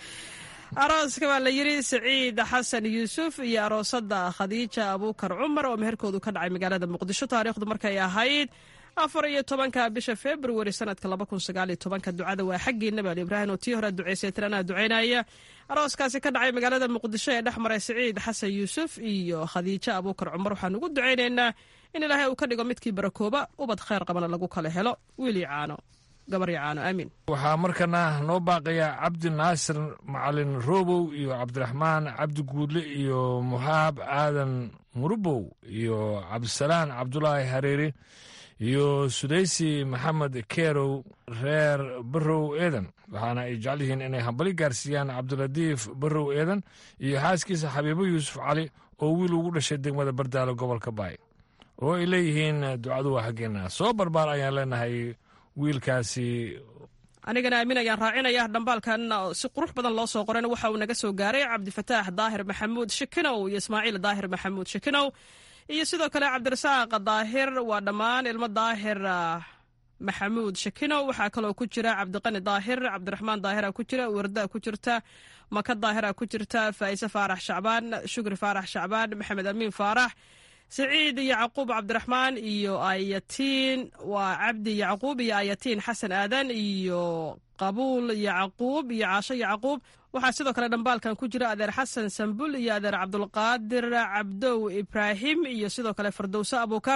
arooska baa la yidhi saciid xasan yuusuf iyo aroosada khadiija abuukar cumar oo meherkoodu ka dhacay magaalada muqdisho taariikhdu markay ahayd afar iyo tobanka bisha februari sanadka laba kun sagaaliyo tobanka ducada waa xaggiina baal ibraahim oo tii hore duceysay tiranaa ducaynaya arooskaasi ka dhacay magaalada muqdisho ee dhex maray saciid xasan yuusuf iyo khadiijo abuukar cumar waxaan ugu ducaynaynaa in ilaahay uu ka dhigo midkii barakooba ubad khayr qabana lagu kala helo wiilii caano gabaryo caano aamiin waxaa markana noo baaqaya cabdi naasir macalin roobow iyo cabdiraxmaan cabdi guudle iyo muhaab aadan murubow iyo cabdisalaan cabdulaahi hareeri iyo sudaysi maxamed keerow reer barow eedan waxaana ay jecel yihiin inay hambali gaarsiiyaan cabdilatiif barow eedan iyo xaaskiisa xabiibo yuusuf cali oo wiil ugu dhashay degmada bardaalo gobolka baay oo ay leeyihiin ducadu waa xaggeena soo barbaar ayaan leenahay wiilkaasi anigana aamin ayaan raacinaya dhambaalkan si qurux badan loo soo qorayna waxa uu naga soo gaaray cabdifataax daahir maxamuud shikinow iyo ismaaciil daahir maxamuud shikinow iyo sidoo kale cabdirasaaq daahir waa dhammaan ilmo daahir maxamuud shakino waxaa kaloo ku jira cabdiqani daahir cabdiraxmaan daahira ku jira warda ku jirta maka daahira ku jirta faa'ise faarax shacbaan shukri faarax shacbaan maxamed amiin faarax saciid yacquub cabdiraxmaan iyo ayatiin waa cabdi yacquub iyo ayatiin xasan aadan iyo qabuul yacquub iyo caasho yacquub waxaa sidoo kale dhambaalkan ku jira adeer xasan sambul iyo adeer cabdulqaadir cabdow ibraahim iyo sidoo kale fardowse abuukar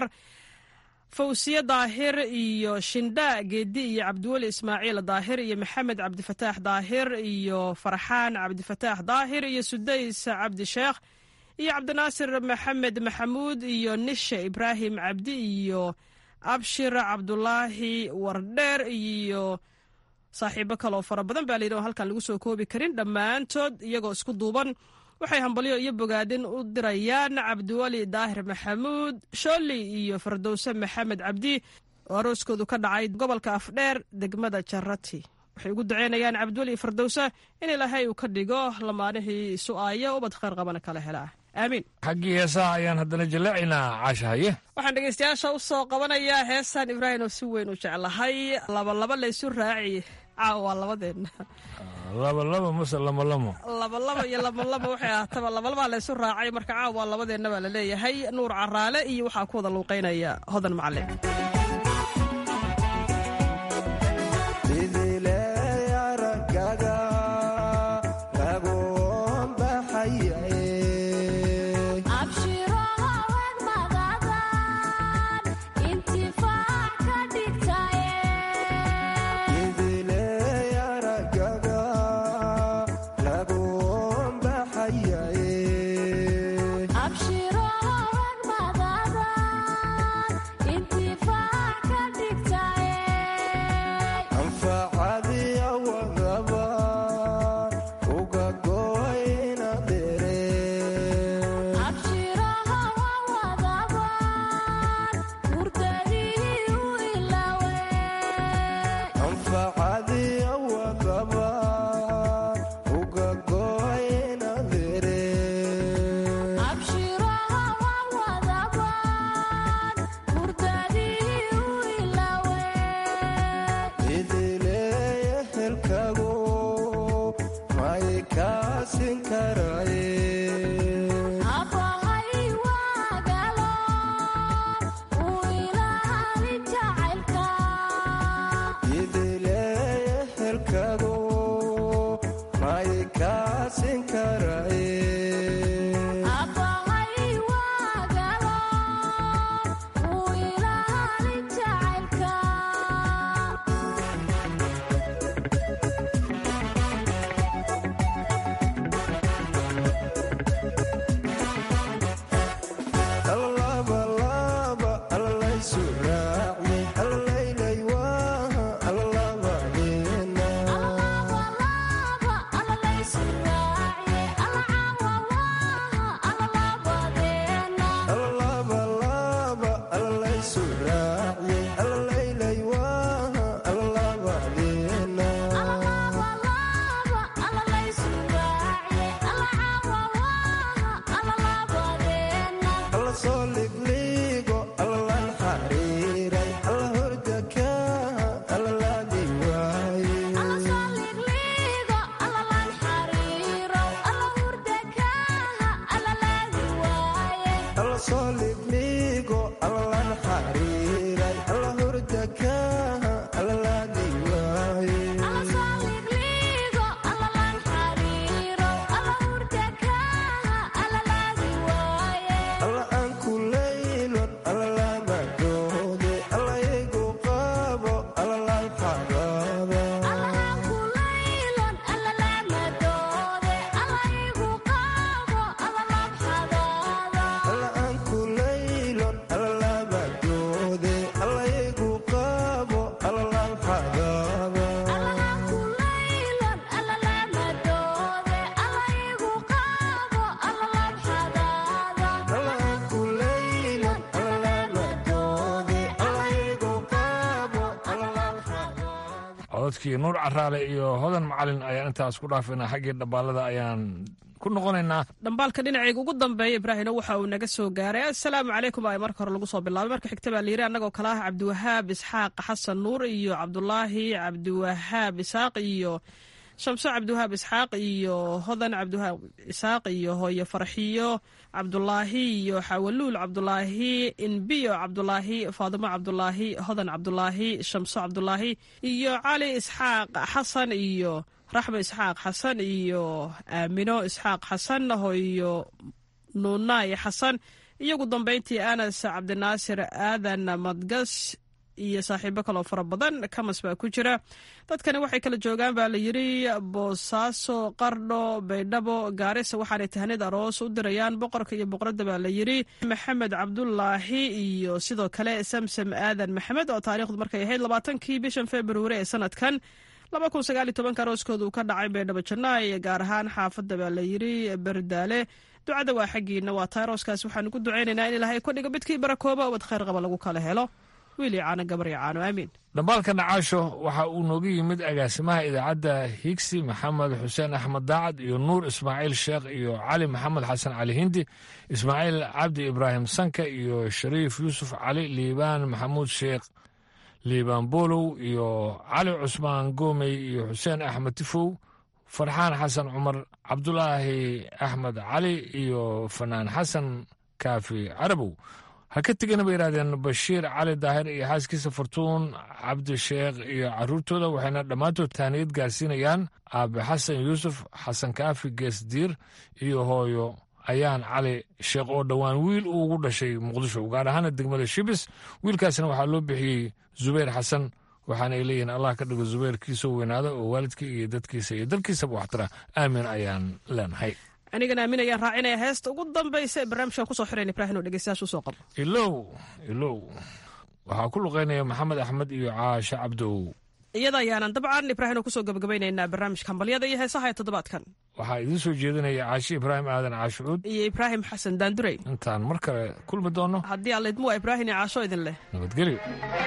fawsiye daahir iyo shindha geedi iyo cabdiweli ismaaciil daahir iyo maxamed cabdifataax daahir iyo farxaan cabdifataax daahir iyo sudays cabdi sheekh iyo cabdinaasir maxamed maxamuud iyo nishe ibraahim cabdi iyo abshir cabdulaahi wardheer iyo saaxiibo kaloo fara badan baa layidhi oo halkan lagu soo koobi karin dhammaantood iyagoo isku duuban waxay hambalyo iyo bogaadin u dirayaan cabdiweli daahir maxamuud shooli iyo fardowse maxamed cabdi oo arooskoodu ka dhacay gobolka afdheer degmada jarati waxay ugu duceynayaan cabdiweli iyo fardowse in ilaahay uu ka dhigo lamaanihii su-aaya ubad khayr qabana kala helaa aamiin xaggii heesaha ayaan haddana jaleecaynaa caashahaye waxaan dhegeystayaasha u soo qabanayaa heestan ibraahim oo si weyn u jeclahay labalaba laysu raaci caawa waa labadeenna labalaba mase lamalamo labalaba iyo lamalaba waxay ahaataba labalabaa laysu raacay marka caawa waa labadeenna baa la leeyahay nuur caraale iyo waxaa ku wada luuqeynaya hodan macalin abshiro haween madadan intifaac codkii nuur caraale iyo hodan macalin ayaan intaas ku dhaafaynaa xaggii dhambaalada ayaan ku noqonaynaa dhambaalka dhinacayga ugu dambeeya ibraahimna waxa uu naga soo gaaray assalaamu calaykum ay marka hore lagu soo bilaabay marka xigta baa layiri annagoo kale ah cabdiwahaab isxaaq xasan nuur iyo cabdulaahi cabdiwahaab isaaq iyo shamso cabdiwahaab isxaaq iyo hodan cabdiwahaab isaaq iyo hooyo farxiyo cabdulaahi iyo xawaluul cabdulaahi inbiyo cabdulaahi faadimo cabdulaahi hodan cabdulaahi shamso cabdulaahi iyo cali isxaaq xasan iyo raxmo isxaaq xasan iyo aamino isxaaq xasan hooyo nuunaay xasan iyo ugu dambeyntii anas cabdinaasir aadan madgas iyo saaxiibo kaloo fara badan kamas baa ku jira dadkani waxay kala joogaan baa la yiri boosaaso qardho baydhabo gaarisa waxaanay tahnid aroos u dirayaan boqorka iyo boqoradda baa la yiri maxamed cabdulaahi iyo sidoo kale samsam aadan maxamed oo taariikhdu markay ahayd labaatankii bishan februari ee sanadkan laba kun sagaal iyo tobanka arooskooda uu ka dhacay baydhabo jannaay gaar ahaan xaafadda baa la yiri berdaale ducada waa xaggiina waa tahay arooskaas waxaanu ku ducaynaynaa in ilaahay ku dhigo midkii barakooba ubad khayr qaba lagu kala helo wiili caano gabar iyo caano aamiin dhambaalka nacaasho waxa uu nooga yimid agaasimaha idaacadda higsi maxamed xuseen axmed daacad iyo nuur ismaaciil sheekh iyo cali maxamed xasan cali hindi ismaaciil cabdi ibraahim sanka iyo shariif yuusuf cali liibaan maxamuud sheekh liibaan boolow iyo cali cusmaan goomey iyo xuseen axmed tifow farxaan xasan cumar cabdulaahi axmed cali iyo fanaan xasan kaafi carabow ha ka tegana bay yidhahdeen bashiir cali daahir iyo xaaskiisa fartuun cabdisheekh iyo caruurtooda waxayna dhammaantood taaniyad gaarsiinayaan aabe xasan yuusuf xasan kaafi geesdiir iyo hooyo ayaan cali sheekh oo dhowaan wiil uu ugu dhashay muqdisho gaar ahaana degmada shibis wiilkaasna waxaa loo bixiyey zubayr xasan waxaana ay leeyihiin allah ka dhigo zubayrkiisoo weynaada oo waalidkii iyo dadkiisa iyo dalkiisaba waxtara aamin ayaan leenahay anigana aamin ayaan raacinaya heesta ugu dambaysa ee barnaamijkan kusoo xirayn ibraahim oo dhegeystayaasha usoo qabo ilow ilow waxaa ku luqaynaya maxamed axmed iyo caashe cabdow iyada ayaanan dabcan ibraahim oo kusoo gabagabaynaynaa barnaamijka hambalyada iyo heesaha ee toddobaadkan waxaa idiin soo jeedinaya caashe ibraahim aadan caashucuud iyo ibraahim xasan daandurey intaan mar kale kulmi doonno haddii alla idmu waa ibraahim iyo caasho idin leh nabadgelyo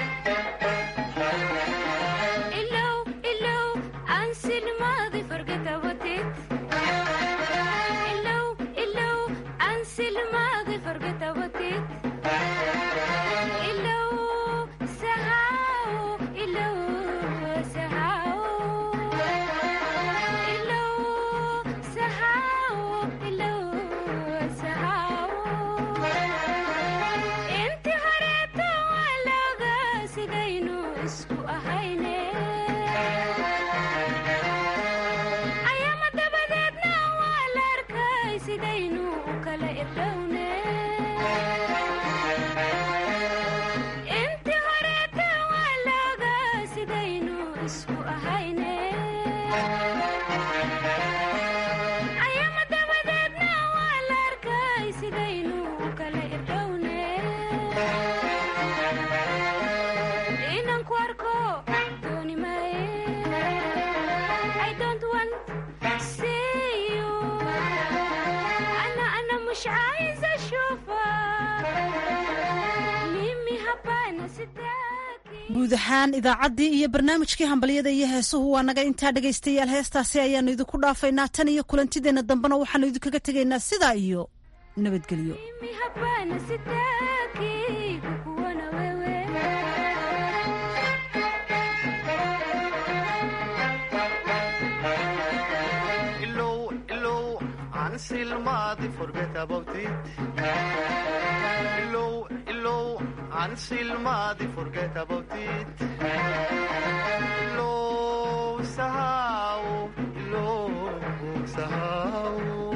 guud ahaan idaacaddii iyo barnaamijkii hambalyada iyo heesuhu waa naga intaa dhegaystayaal heestaasi ayaanu idinku dhaafaynaa tan iyo kulantideenna dambena waxaanu idinkaga tegaynaa sidaa iyo nabadgelyo Ansilmadi forget about it. Lo sahau, lo sahau,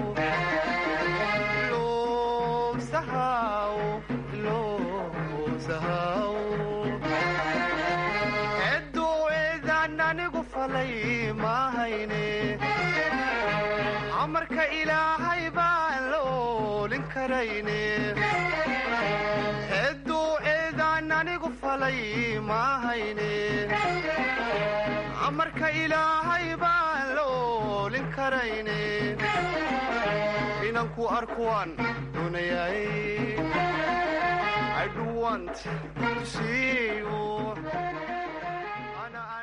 lo sahau, lo sahau. Edo edan anigu falay mahayne. Amarka ilaahay baan la oolin karayne. amarka ilaahay baan la oolin karayne inanku arkuwaan doonayay I do want to see you